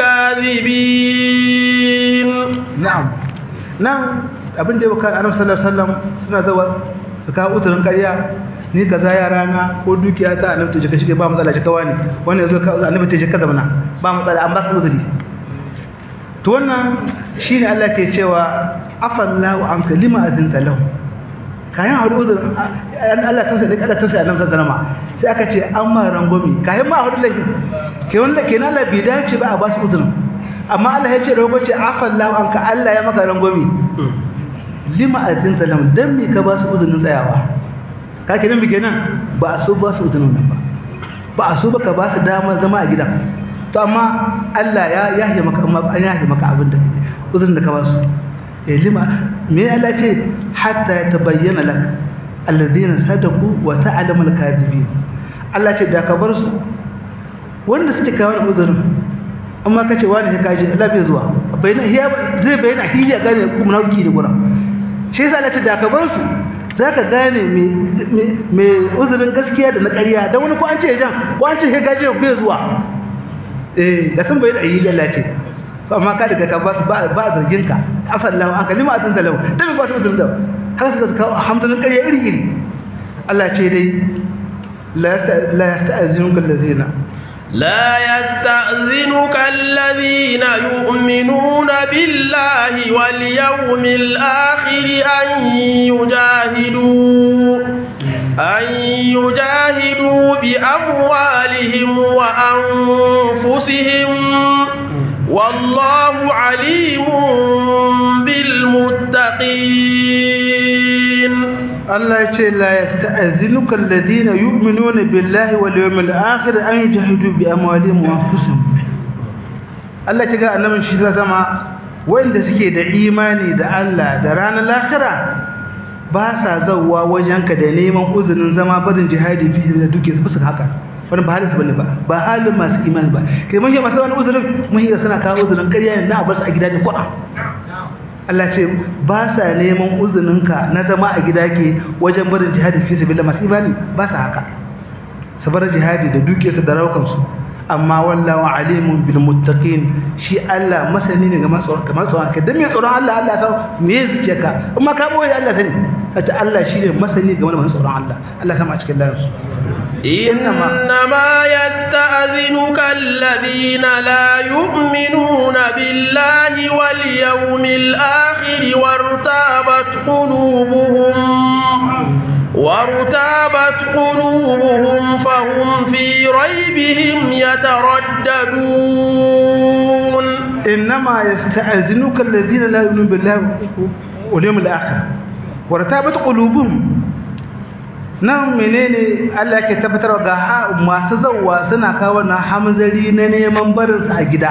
الكاذبين na'am nan abin da ya baka annabi sallallahu alaihi wasallam suna zawa su kawo uzurin ƙarya ni kaza ya rana ko dukiya ta annabi ta shiga shige ba matsala shi kawani wannan yazo ka annabi ta shiga zamana ba matsala an baka uzuri to wannan shine Allah ke cewa afallahu an kalima azinta lahu kayan haɗu uzurin Allah ta sai kada ta sai annabi sallallahu alaihi sai aka ce an ma rangomi kayan ma haɗu lahi ke wanda kenan Allah bai dace ba a ba su uzurin amma Allah ya ce da hukunci afallahu an ka Allah ya maka rangomi lima azinta lahu dan me ka ba su uzurin tsayawa ka kenan bi kenan ba a so ba su uzurin nan ba ba a so ba ka ba su damar zama a gidan to amma Allah ya yahe maka amma an yahe maka abin da uzurin da ka ba su eh lima me Allah ce hatta yatabayyana lak alladhina sadaku wa ta'lamu al-kadhibin Allah ce da ka bar su wanda suke kawo uzurin amma kace wani ka kaje Allah bai zuwa bayyana hiya zai bayyana hiya gane kuma nauki da gura shi yasa Allah ce da ka bar su zaka gane me me uzurin gaskiya da na ƙarya dan wani ko an ce jan ko an ce ka gaje bai zuwa eh da san bayyana hiya Allah ce amma ka daga ka ba ba zargin ka afallahu an kalima atun talau dan ba su da haka suka kawo hamdulillah ƙarya iri iri Allah ce dai la la yasta'zinuka allazina لا يستأذنك الذين يؤمنون بالله واليوم الآخر أن يجاهدوا أن يجاهدوا بأموالهم وأنفسهم والله عليم بالمتقين الله يقول لا يستأذنك الذين يؤمنون بالله واليوم الآخر أن يجاهدوا بأموالهم وأنفسهم الله يقول أنه من شيء زما وإن suke da imani da Allah da ranar lahira ba sa zawwa wajenka da neman uzurin zama barin jihadi fi da duke su fuska haka wani ba halin su bane ba ba halin masu imani ba kai mun yi masu wani uzurin mun yi suna kawo uzurin ƙarya ne na bar su a gida ne kuɗa Allah ce ba sa neman uzuninka na zama a gida ke wajen barin jihadi fi sabilillah masu imani ba sa haka su bar jihadi da dukiyarsu da raukansu amma wallahu alimun bil muttaqin shi Allah masani ne ga masu kamar tsoron kai dan me tsoron Allah Allah ya san me zuciya ka amma ka boye Allah sani kace Allah shi ne masani game da masu tsoron Allah Allah sama a cikin lafiya إنما يستأذنك الذين لا يؤمنون بالله واليوم الآخر وارتابت قلوبهم وارتابت قلوبهم فهم في ريبهم يترددون إنما يستأذنك الذين لا يؤمنون بالله واليوم الآخر وارتابت قلوبهم nan menene Allah yake tabbatar ga masu zawwa suna kawo na hamzari na neman barinsu a gida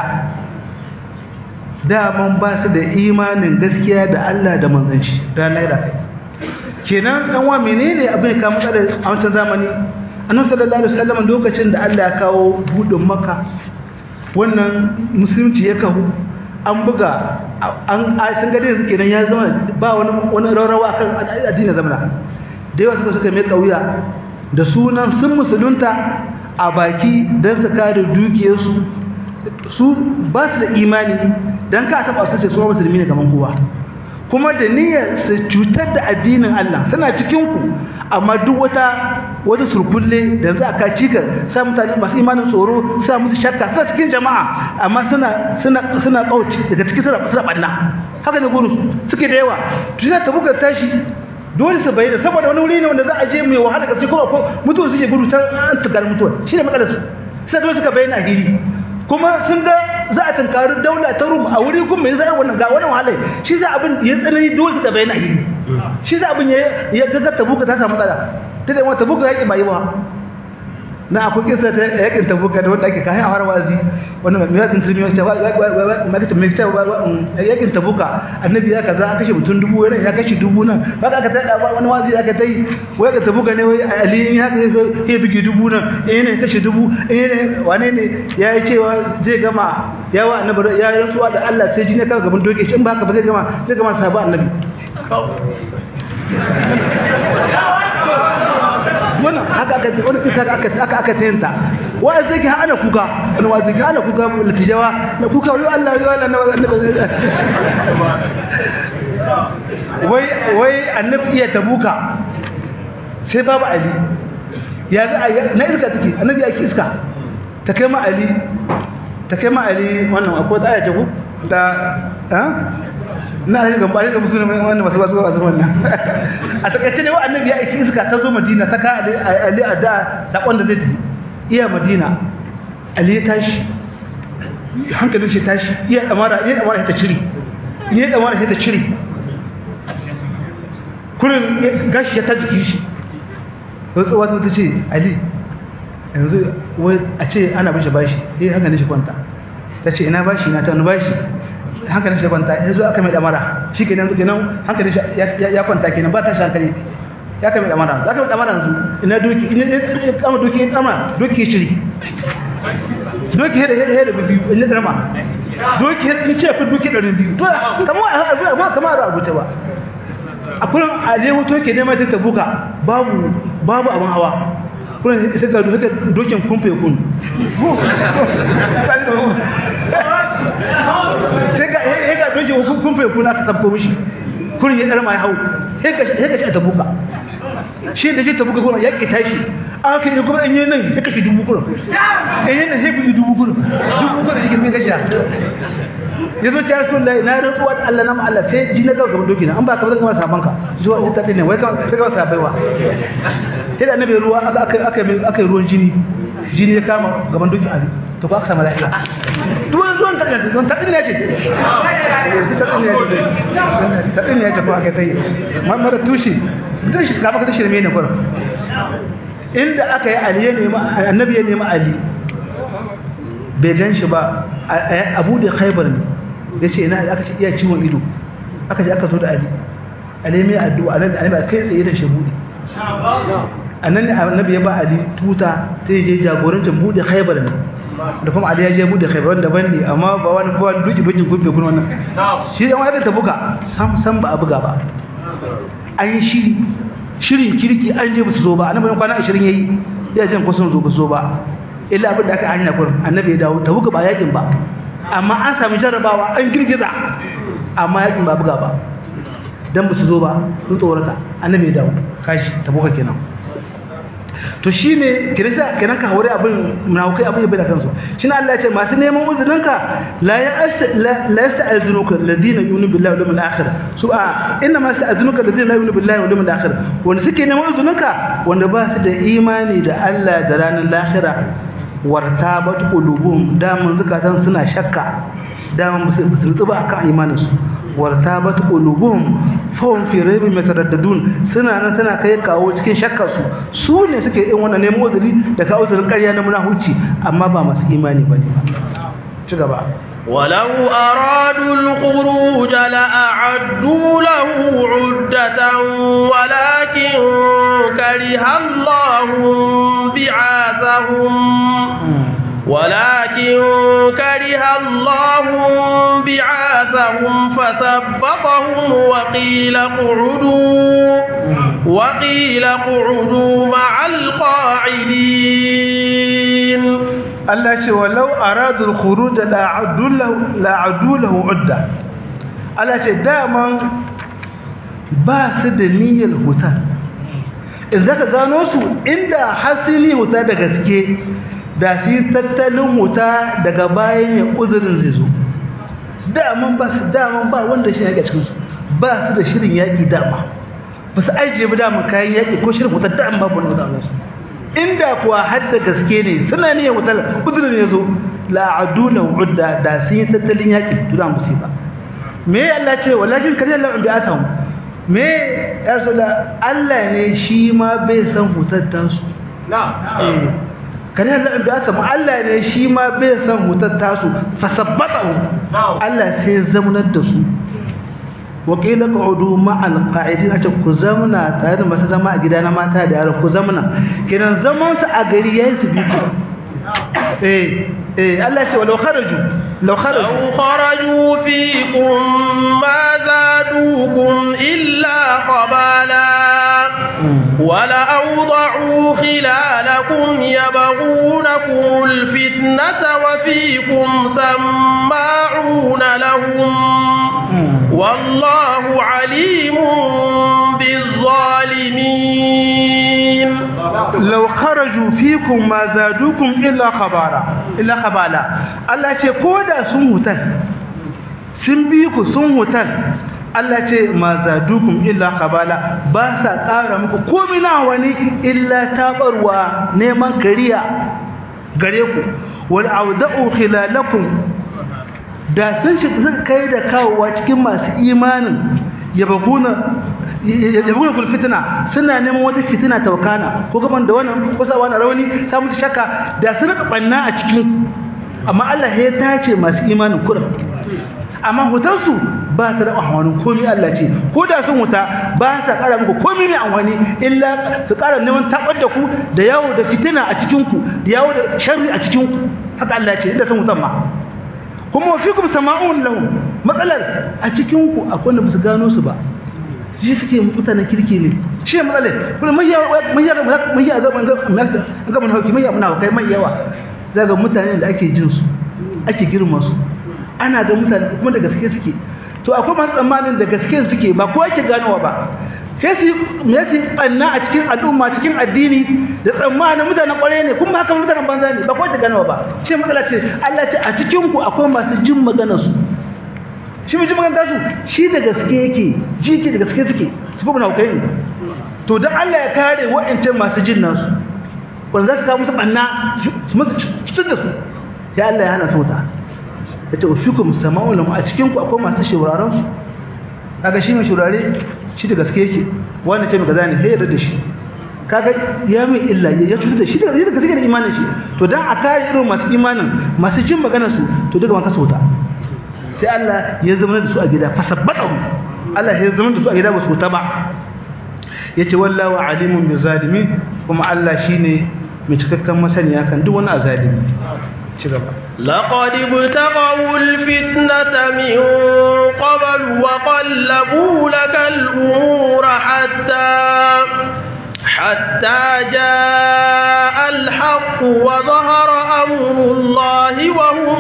daman ba su da imanin gaskiya da Allah da manzon shi ranar da kai kenan dan wa menene abin ka matsala a wancan zamani annabi sallallahu alaihi wasallam lokacin da Allah ya kawo budin maka wannan musulunci ya kahu an buga an sun ga dai kenan ya zama ba wani wani rawa kan addinin zamana da yawa suka suka mai kauya da sunan sun musulunta a baki don su kare dukiyarsu su ba su da imani don ka taɓa su ce su musulmi ne kamar kowa kuma da niyyar su cutar da addinin Allah suna cikin ku amma duk wata wata surkulle da za ka cika sa mutane masu imanin tsoro sa musu shakka suna cikin jama'a amma suna suna suna kauci daga cikin suna suna banna haka ne gurin suke da yawa to sai ta buga tashi dole su bayyana saboda wani wuri ne wanda za a je mai wahala kasi kuma ko mutuwa suke gudu can an tukar mutuwa shine matsalar su sai dole suka bayyana hiri kuma sun ga za a tunkari daula ta rum a wuri kuma mai zai wannan ga wannan wahala shi za abin ya tsanani dole suka bayyana hiri shi za abin ya ya ga tabuka ta samu matsala ta da wata tabuka yaki bai ba na akwai kisa ta yakin tabuka da wanda ake kai a harwazi wannan mai yakin turmi wata mai ta mai ta yakin tabuka annabi ya kaza an kashe mutum dubu wani ya kashe dubu nan haka aka tada wani wazi aka tai wai ga tabuka ne wai ali ya kashe ya bige dubu nan eh ne kashe dubu eh ne wane ne ya yi cewa zai gama yawa annabi ya yi rantsuwa da Allah sai jini ka gaban doke shi in ba haka ba zai gama zai gama sabu annabi wannan haka aka wani kisa aka aka aka tayanta wai sai ki hana kuka wani wazi ki hana kuka latijawa na kuka wai Allah wai Allah na annabi wai wai annabi iya tabuka sai babu ali ya za na iska take annabi ya ki iska ta kai ma ali ta kai ma ali wannan akwai ta ayace ku da ha na rage gamba rage musu ne wannan masu basu basu wannan a takaice ne wa annabi ya aiki iska ta zo madina ta ka ali a da sakon da zai tafi iya madina ali ya tashi hankalin shi tashi iya damara iya damara ta cire iya damara ta cire kurin gashi ya ta jiki shi wasu wata ta ce ali yanzu wai a ce ana bashi bashi eh hankalin shi kwanta ta ce ina bashi na ta wani bashi hankalin shi kwanta ya zo aka mai damara shi ke nan kenan hankalin shi ya kwanta kenan ba ta shi hankali ya kai mai damara za ka mai damara yanzu ina doki ina ya kama doki ya kama doki ya shiri doki hada hada hada biyu ina dama doki hada ce fi doki ɗari biyu to kamar a kamar a rubuta ba a kullum a je mutu ke neman ta tabuka babu babu abin hawa kullum sai ga dokin kumfe kun sai ga ya ga doji kun fa kuna ka tabbo mishi kun ya dar mai hau sai ka sai ka ci tabuka shi da shi tabuka kuma ya ki tashi aka yi kuma in yi nan ya kashi dubu kuma in yi nan sai bi dubu kuma dubu kuma yake mai gashi ya zo ciyar sun lai na rantsuwa da Allah na Allah sai ji na gawa gaban doki na an ba ka ba zan kama saban ka zuwa ya tafi ne wai ka sai kama sabaiwa sai da annabi ruwa aka aka aka yi ruwan jini jini ya kama gaban doki ali to ba ka samu lafiya duwan zuwan tattun don tattun ne ce tattun ne ce tattun ne ce ko aka tai mara tushe tushe ka baka tushe ne ne kwaro inda aka yi ali ya nemi annabi ya nemi ali bai gan shi ba abu da khaibar ne ya ce ina aka ce iya ciwon ido aka ce aka zo da ali ali mai addu'a nan da annabi kai tsaye da shi bude annan ne annabi ya ba ali tuta ta je jagorancin bude khaibar ne da kuma ali ya je bude khaibar wanda ban ne amma ba wani ba wani duki dukin gubbe kun wannan shi dan wani ta buga sam sam ba a buga ba an yi shiri shirin kirki an je ba su zo ba annabi kwana 20 yayi ya jan ko sun zo ba zo ba illa abin da aka hanya kurin annabi ya dawo ta buga ba yakin ba amma an sami jarrabawa an girgiza amma yakin ba buga ba dan ba su zo ba sun tsorata annabi ya dawo kashi ta buga kenan to shine kirisa kenan ka haure abin munafikai abin ya bai da kansu shine Allah ya ce masu neman uzurinka la ya la yasta'zinuka alladhina yu'minu billahi wal yawmil akhir su a inna ma yasta'zinuka alladhina la yu'minu billahi wal yawmil akhir wanda suke neman uzurinka wanda ba su da imani da Allah da ranar lahira wartabat qulubuhum daman zakatan suna shakka daman musu tsuba akan imanin su wartabat qulubuhum fahum fi raibin yataraddadun suna nan suna kai kawo cikin shakkar su su ne suke yin wannan neman uzuri da kawo uzurin ƙarya na munafici amma ba masu imani bane ba ci gaba ولو أرادوا الخروج لأعدوا له عدة ولكن كره الله بعاثهم ولكن كره الله بعاثهم فثبطهم وقيل اقعدوا وقيل اقعدوا مع القاعدين Allah ce walau aradul khuruj la a'uddu lahu udda Allah ce daman ba su da niyyar huta in zaka gano su inda hasili huta da gaske da su yi tattalin huta daga bayan ya uzurin zai zo daman ba su daman ba wanda shi yaƙi a cikinsu ba su da shirin yaƙi dama ba su ajiye ba daman kayan yaƙi ko shirin huta daman babu wani huta su inda kuwa har da gaske ne suna niyyar huta uzurin ya zo la'adu na udda da sun yi tattalin yaƙi to da musu ba me Allah ce walakin kare Allah bi atahum me ya rasulullah Allah ne shi ma bai san hutar tasu eh kare Allah bi atahum Allah ne shi ma bai san hutar tasu fasabbatahu Allah sai zamanar da su wa qila qu'udu ma'al qa'idin ace ku zamna tare da masu zama a gida na mata da yaro ku zamna kenan zaman su a gari yayin su bi ku eh eh Allah ce walau kharaju law kharaju لو خرجوا فيكم ما زادوكم إلا خبالا ولأوضعوا خلالكم يبغونكم الفتنة وفيكم سماعون لهم والله عليم بالظالمين law kharaju fikum ma zadukum illa khabara illa khabala Allah ce koda sun hutan sun bi ku sun hutan Allah ce ma zadukum illa khabala ba sa ƙara muku komai na wani illa tabarwa neman kariya gare ku wal auda'u khilalakum da sun shiga kai da kawowa cikin masu imanin yabaguna yabaguna kul fitna suna neman wata fitina ta wakana ko gaban da wannan ko sa wani rauni sa musu shakka da sun rika banna a cikin amma Allah ya tace masu imanin kurin amma hutansu ba ta da amfani komai Allah ce ko da sun huta ba sa kara muku komai mai amfani illa su kara neman tabar da ku da yawo da fitina a cikin ku da yawo da sharri a cikin ku haka Allah ce inda sun hutan ma kuma wa fikum sama'un lahu matsalar a cikin ku akwai wanda basu gano su ba shi suke mutanen kirki ne shi matsalar kuma mai yawa mai yawa mai yawa zaman ga ga mun hauki mai yawa muna kai mai yawa daga mutanen da ake jin su ake girma su ana ga mutane kuma da gaske suke to akwai masu tsammanin da gaske suke ba ko ake ganowa ba sai su me su banna a cikin al'umma cikin addini da tsammanin mutanen kwarai ne kuma haka mutanen banza ne ba ko ake ganowa ba shi matsala ce Allah ce a cikin ku akwai masu jin maganar su shi mai jin maganar su shi da gaske yake ji ke da gaske suke su kuma na kai ne to dan Allah ya kare wa'ancan masu jin nasu wanda za su kawo musu banna su musu cutar da su ya Allah ya hana su wuta ya ce fikum sama'un lahu a cikin ku akwai masu shuraren su kaga shi mai shurare shi da gaske yake wanda ce mai gaza ne sai ya da shi kaga ya mai illa ya cutar da shi da gaske da imanin shi to dan a kare irin masu imanin masu jin maganar su to duka man kasa wuta sai Allah ya zama da su a gida fasabbatahu Allah ya zama da su a gida ba su wuta ba yace wallahu alimun bizalimin kuma Allah shine mai cikakken masaniya kan duk wani azalimi ci gaba لقد ابتغوا الفتنة من قبل وقلبوا لك الأمور حتى حتى جاء الحق وظهر أمر الله وهم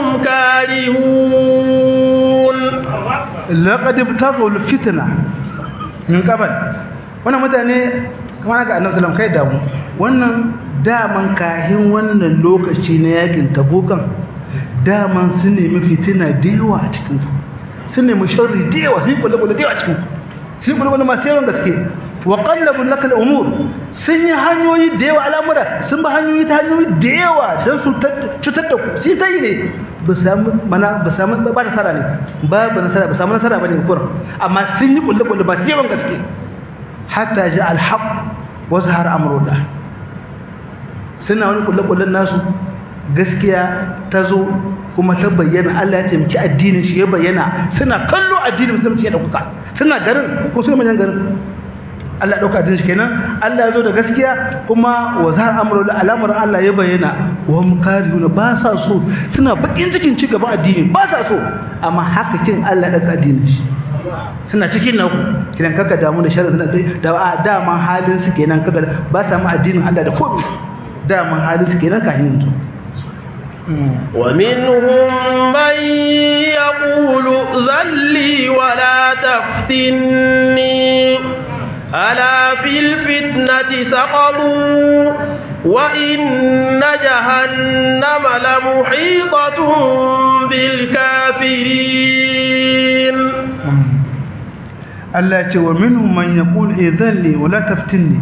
كارهون laqad ibtaghu alfitna min qabl wannan mutane kamar ga annabi sallallahu kai damu wannan daman kahin wannan lokaci na yakin tabukan daman sun nemi fitina da yawa a cikin su sun nemi sharri da yawa sun kula kula da yawa a cikin su sun kula kula masu yawan gaske wa qallabu lakal umur sun yi hanyoyi da yawa al'amura sun ba hanyoyi ta hanyoyi da yawa don su cutar da ku sai ta yi ne ba samu mana ba samu ba nasara ne ba ba nasara ba samu nasara bane kurin amma sun yi kullu kullu ba sai yawan gaske hatta ja al-haq wa zahara amrullah suna wani kullu kullun nasu gaskiya ta zo kuma ta bayyana Allah ya taimaki addinin shi ya bayyana suna kallo addinin musulunci ya dauka suna garin ko suna manyan garin Allah dauka addinin shi kenan Allah ya zo da gaskiya kuma wa zahar amrul alamar Allah ya bayyana wa hum karihuna ba sa so suna bakin cikin ci gaban addini ba sa so amma haka kin Allah ya dauka addinin shi suna cikin nan kidan kaka damu da sharri suna da dama halin su kenan kaka ba sa mu addinin Allah da komai dama halin su kenan kahin yanzu ومنهم من يقول ائذن لي ولا تفتني ألا في الفتنة سقطوا وإن جهنم لمحيطة بالكافرين Allah ce wa minhum man yaqul idhan li wala taftinni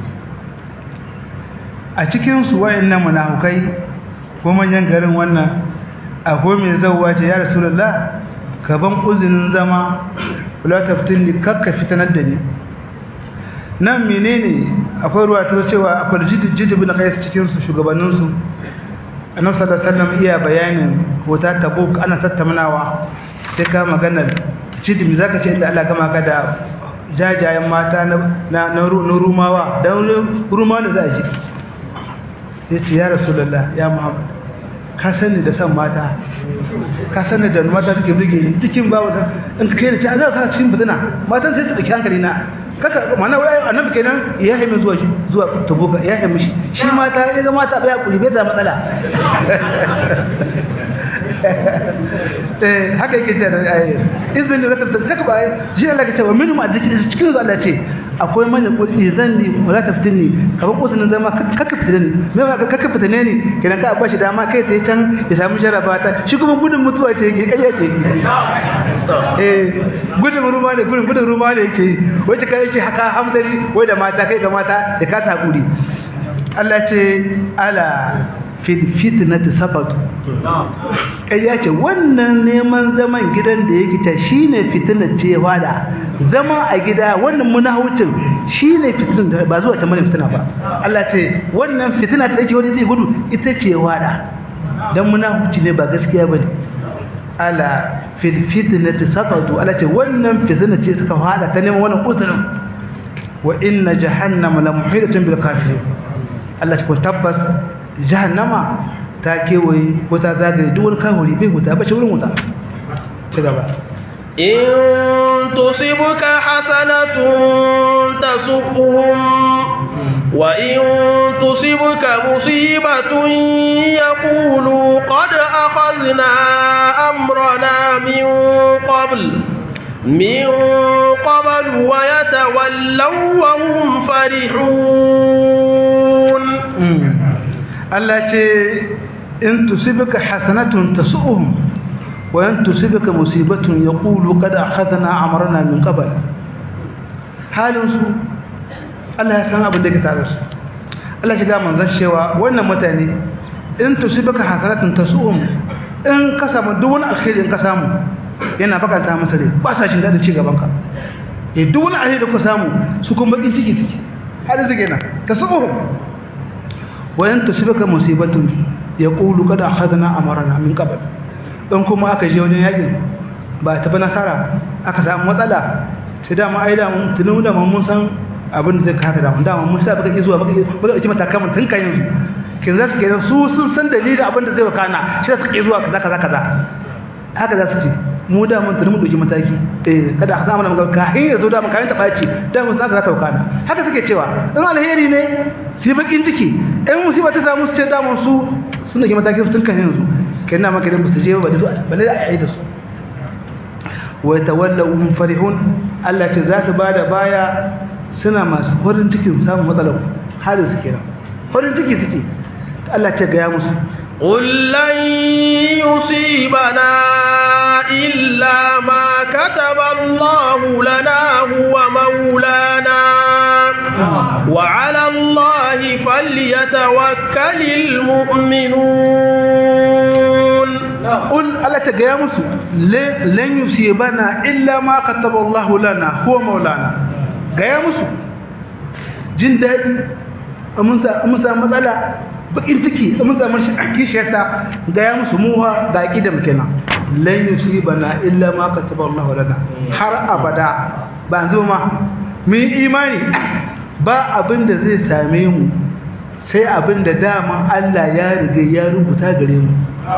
a cikin su wayannan munafukai ko manyan garin wannan akwai mai zawwa ce ya rasulullah ka ban uzinin zama wala taftinni kakka fitanar da ni nan menene akwai ruwa ta cewa akwai jiji bin qais cikin su shugabannin su annabi sallallahu alaihi wasallam iya bayanin hota tabuk ana tattaunawa sai ka maganar jidi zaka ce inda Allah gama ka da jajayen mata na na rumawa dan rumawa da za a ji yace ya rasulullah ya muhammad ka sani da san mata ka sani da mata suke burge ni cikin babu in ka kai da ci za ka cikin fitina matan sai ta dauki hankali na kaka mana wai annabi kenan ya haimi zuwa zuwa tabuka ya haimi shi shi mata ya ga mata baya kuri bai da matsala eh haka yake ce da ayi izini da tafsir haka ba shi Allah ke cewa minhum azkirin cikin su Allah ce akwai manyan kudi izan ni wala taftinni ka ba kusurin zama kaka fitine ni me ba kaka fitine ni kenan ka bashi dama kai ta can ya samu jaraba ta shi kuma gudun mutuwa ce yake kariya ce eh gudun ruma ne gudun gudun ruma ne yake wace kai yake haka hamdari wai da mata kai ga mata da ka ta hakuri Allah ce ala fitnati saqatu kai ya ce wannan neman zaman gidan da yake ta shine fitnar ce wada zama a gida wannan munahucin shine fitnar ba zuwa can mana fitina ba Allah ce wannan fitina ta yake wani zai gudu ita ce wada dan munahuci ne ba gaskiya bane ala fil fitnati saqatu Allah ce wannan fitna ce suka fada ta neman wannan uzurin wa inna jahannama la muhidatun bil kafirin Allah ce ko tabbas jahannama ta kewaye ko ta zagaye duk wani kawuri bai huta ba ce wurin huta ci gaba in tusibka hasanatun tasuquhum wa in tusibka musibatun yaqulu qad akhadna amrana min qabl من قبل ويتولوا وهم فرحون Allah ce in tusibka hasanatun tasu'uhum wa in tusibka musibatun yaqulu qad akhadna amrana min qabl halin su Allah ya san abin da ke tare su Allah ya ga manzon cewa wannan mutane in tusibka hasanatun tasu'uhum in ka samu duk wani alkhairi in ka samu yana bakanta masa rai ba sa jin dadin ci gaban ka eh duk wani alheri da ka samu su kuma bakin ciki ciki halin su kenan tasu'uhum wayan tusibaka musibatun yaqulu qad akhadna amarna min qabl dan kuma aka je wajen yakin ba ta ba nasara aka samu matsala sai da mu aida mun tunu da mun san abin da zai kaka da mun da mun sa baka ki zuwa baka baka ki matakan mun tun kan yanzu kin za su kenan su sun san dalilin abin da zai wakana shi su ki zuwa kaza kaza kaza haka za su ce mu da mun tunu mu doki mataki eh kada a zama mun ka hin yazo da mun kayan ta baci da mun saka ta wakana haka suke cewa in alheri ne sai bakin ciki in musiba ta samu su ce da mun su sun doki mataki tun kan yanzu kenan maka da su je ba da su balle a yi da su wa yatawallaw hum farihun Allah ce za su bada baya suna masu farin cikin samun matsalar halin su kenan farin ciki suke Allah ce ga ya musu قل لن يصيبنا إلا ما كتب الله لنا هو مولانا وعلى الله فليتوكل المؤمنون قل ألا تقيامس لن يصيبنا إلا ما كتب الله لنا هو مولانا قيامس جن دادي أمسا مطلع bakin ciki mun samu shi kishiyarta ga ya musu muwa ga ki da mukena lan yusibana illa ma kataba Allah lana har abada ba zo ma mun imani ba abin da zai same mu sai abin da dama Allah ya riga ya rubuta gare mu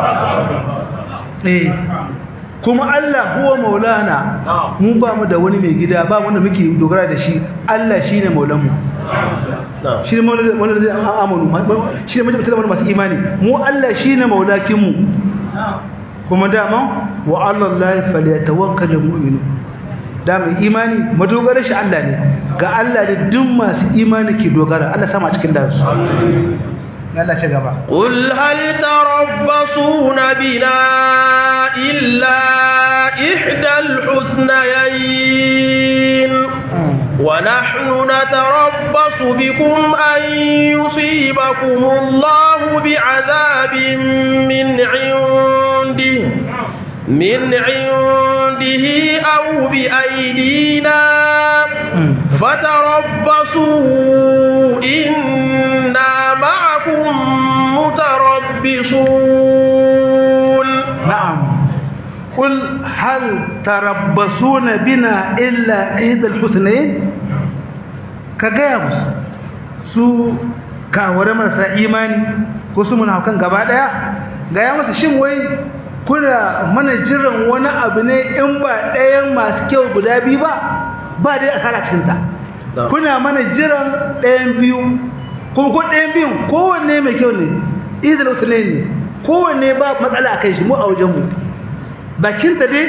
eh kuma Allah huwa maulana mu ba mu da wani mai gida ba wanda muke dogara da shi Allah shine maulanmu shi ne wanda zai amanu shi ne mutum masu imani mu Allah shi ne maulakinmu kuma dama wa Allah la falyatawakkal mu'minu da mai imani madogarar shi Allah ne ga Allah ne duk masu imani ke dogara Allah sama cikin da su Allah ce gaba قل هل تربصون بنا إلا إحدى الحسنيين ونحن نتربص بكم أن يصيبكم الله بعذاب من عنده من عنده أو بأيدينا فتربصوا إنا معكم متربصون نعم قل هل تربصون بنا إلا إحدى الحسنين كجابس su kaware marasa imani ko su muna kan gaba daya ga ya masa shin wai kuna mana jiran wani abu ne in ba ɗayan masu kyau guda biyu ba ba dai asara cikin ta kuna mana jiran ɗayan biyu kuma ko ɗayan biyun kowanne mai kyau ne idil usulai ne kowanne ba matsala a kai shi mu a wajen mu bakinta dai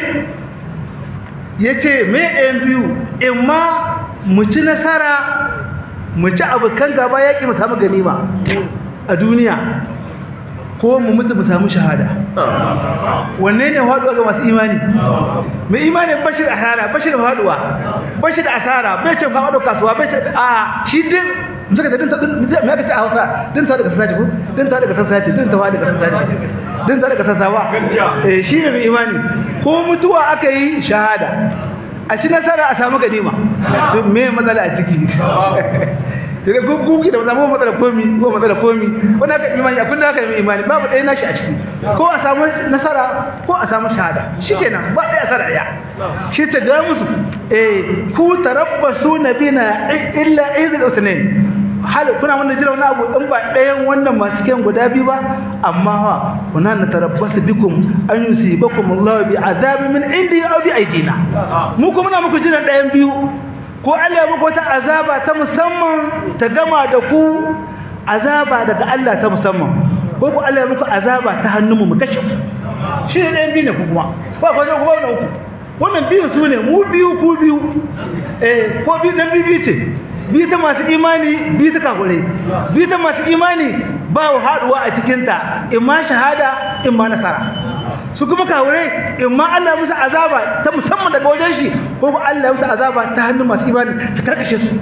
ya ce mai ɗayan biyu in ma mu ci nasara mu ci abokan gaba yaƙi mu samu ganima a duniya ko mu mutu mu samu shahada wanne ne faɗuwa ga masu imani mai imani bashir asara bashir faɗuwa bashir asara bai ce faɗo kasuwa bai ce a shi din zaka da dinta me aka ce a Hausa dinta daga sasaci ko dinta daga sasaci dinta wa daga sasaci dinta daga sasawa eh shi ne mai imani ko mutuwa aka yi shahada a ci nasara a samu ganima to me matsala a ciki daga gugu da zama matsala komi ko matsala komi wani aka imani a kullum aka yi imani babu ɗaya nashi a ciki ko a samu nasara ko a samu shahada shikenan ba ɗaya asara ya shi ta ga musu eh ku tarabbasu nabina illa idil usnain hal kuna wannan jira wani abu in ba ɗayan wannan masu kyan guda biyu ba amma ha kuna na tarabbasu bikum an yusibakum Allah bi azabi min indi aw bi aidina mu kuma muna muku jiran ɗayan biyu ko Allah muku wata azaba ta musamman ta gama da ku azaba daga Allah ta musamman ko ku Allah muku azaba ta hannunmu mu kashe ku shi ne ɗayan biyu ne ku kuma ba ko ne ku ba uku wannan biyun su ne mu biyu ku biyu eh ko biyu dan biyu ce biyu ta masu imani biyu ta kakure biyu ta masu imani ba haɗuwa a cikinta in ma shahada in ma nasara su kuma kawure in ma Allah musu azaba ta musamman daga wajen shi ko ba Allah musu azaba ta hannun masu imani ta karkashe su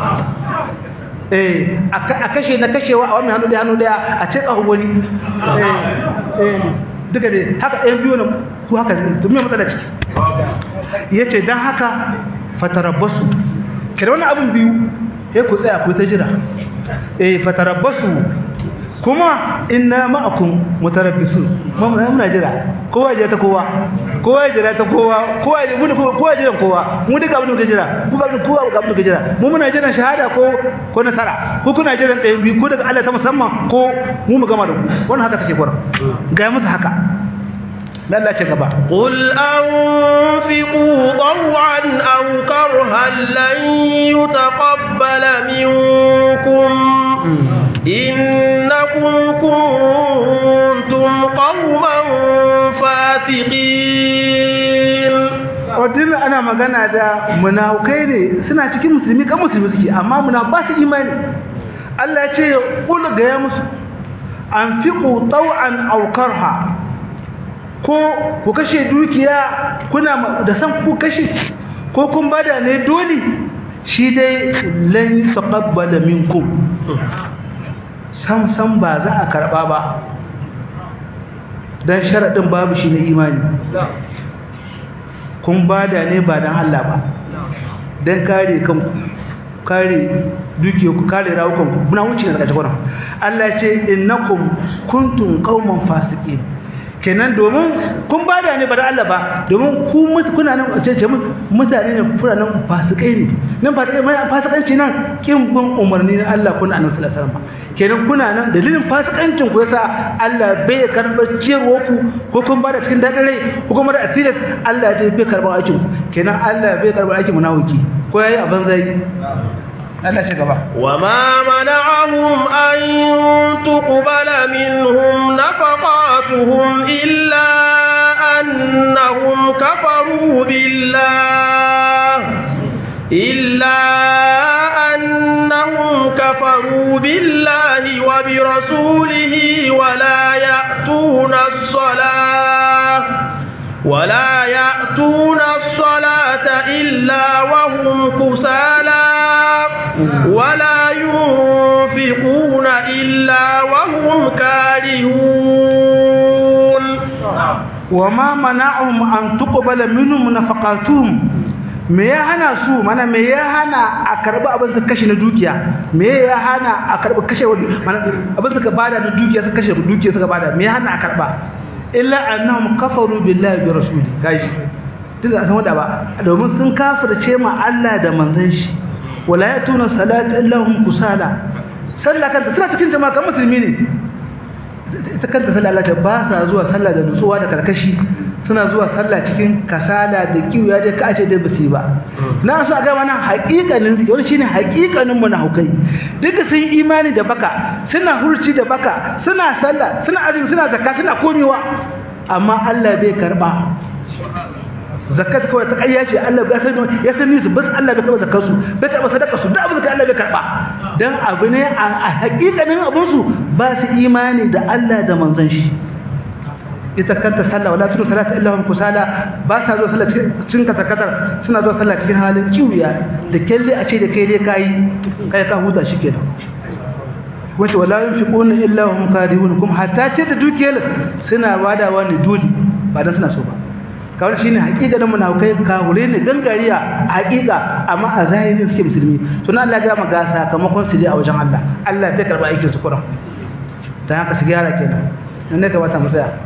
eh a kashe na kashewa a wannan hannu da hannu daya a ce ƙahu wani eh eh duka dai haka ɗayan biyu na ku haka to me matsala ciki yace dan haka fatarabbasu kira wani abin biyu sai ku tsaya ku ta jira eh fatarabbasu kuma inna ma'akum mutarabbisun mun muna jira kowa jira ta kowa kowa jira ta kowa kowa mun kowa jira kowa mu duka abin da jira ku ga kowa ga abin da jira mu muna jiran shahada ko ko nasara ko kuna jiran ɗayan biyu ko daga Allah ta musamman ko mu mu gama da ku wannan haka take gwara ga musu haka Allah ce gaba قل أنفقوا طوعا أو كرها لن يتقبل منكم إنكم كنتم قوما فاسقين Odin ana magana da munafukai ne suna cikin musulmi kan musulmi suke amma muna ba su imani Allah ya ce kul ga ya musu anfiqu taw'an aw karha ko ku kashe dukiya kuna da san ku kashe ko kun bada ne dole shi dai lan taqabbala minkum sam sam ba za a karba ba dan sharadin babu shi na imani kun bada ne ba dan Allah ba dan kare kanku kare dukiyarku kare rawukanku muna wuce daga cikin Allah ya ce innakum kuntum qauman fasiqin kenan domin kun bada ne ba da Allah ba domin ku kuna nan ce ce mutane ne kuna nan fasikai ne nan fasikai mai fasikanci nan kin bin umarni na Allah kuna annabi sallallahu alaihi wasallam kenan kuna nan dalilin fasikancin ku yasa Allah bai karɓar ciyarwa ku ko kun bada cikin dadin rai ko kuma da asirin Allah dai bai karɓar aikin ku kenan Allah bai karɓar aikin munafiki ko yayi a banzai Allah ce gaba وما منعهم أن تقبل منهم نفقاتهم إلا أنهم كفروا بالله إلا أنهم كفروا بالله وبرسوله ولا يأتون الصلاة ولا يأتون الصلاة إلا وهم كسالى ولا ينفقون إلا وهم كارهون وما منعهم أن تقبل منهم نفقاتهم me ya hana su mana me ya hana a karbi abin su kashe na dukiya me ya hana a karbi kashe mana abin suka bada na dukiya suka kashe dukiya suka bada me ya hana a karba illa annahum kafaru billahi bi rasuli gashi duk da san wanda ba domin sun kafirce ma Allah da manzon shi wala yatuna salata illa hum kusala sallah kanta tana cikin jama'a kan musulmi ne ita kanta sallah Allah ta ba sa zuwa sallah da nutsuwa da karkashi suna zuwa sallah cikin kasala da kiwiya da ka ce dai basu ba na so ga wannan haƙiƙanin wani shine haƙiƙanin munafikai duka sun imani da baka suna hurci da baka suna sallah suna azumi suna zakka suna komewa amma Allah bai karba zakat kawai ta kayya ce Allah bai san ya san su bas Allah bai karba zakar su bai karba sadaka su da abin da Allah bai karba dan abu ne a haƙiƙanin abun su ba su imani da Allah da manzon shi ita kanta sallah wala tunu salata illa hum kusala ba sa zuwa sallah cikin katakatar suna zuwa sallah cikin halin kiwiya da kelle a ce da kai dai kai kai ka huta shikenan wato wala yunfiquna illa hum kadihun kuma hatta ce da dukiyar suna wadawa ne dole ba dan suna so ba kawai shine hakikanin munafikai kahure ne gangariya hakika amma a zahiri suke musulmi to na Allah ya ga ga sakamakon su dai a wajen Allah Allah bai karba aikin su kuran dan haka su gyara kenan nan ne kamata mu tsaya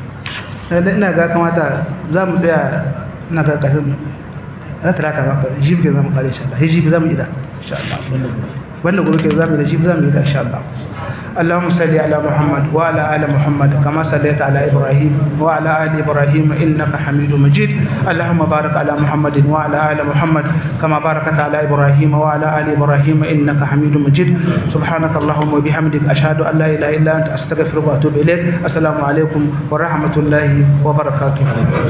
ina ga kamata za mu tsaya ina ga kashin na talata ba ka jibi ke zamu kare insha Allah jibi zamu ida insha Allah wannan gobe ke zamu da jibi zamu ida insha Allah اللهم صل على محمد وعلى ال محمد كما صليت على ابراهيم وعلى ال ابراهيم انك حميد مجيد اللهم بارك على محمد وعلى ال محمد كما باركت على ابراهيم وعلى ال ابراهيم انك حميد مجيد سبحانك اللهم وبحمدك اشهد ان لا اله الا انت استغفرك واتوب اليك السلام عليكم ورحمه الله وبركاته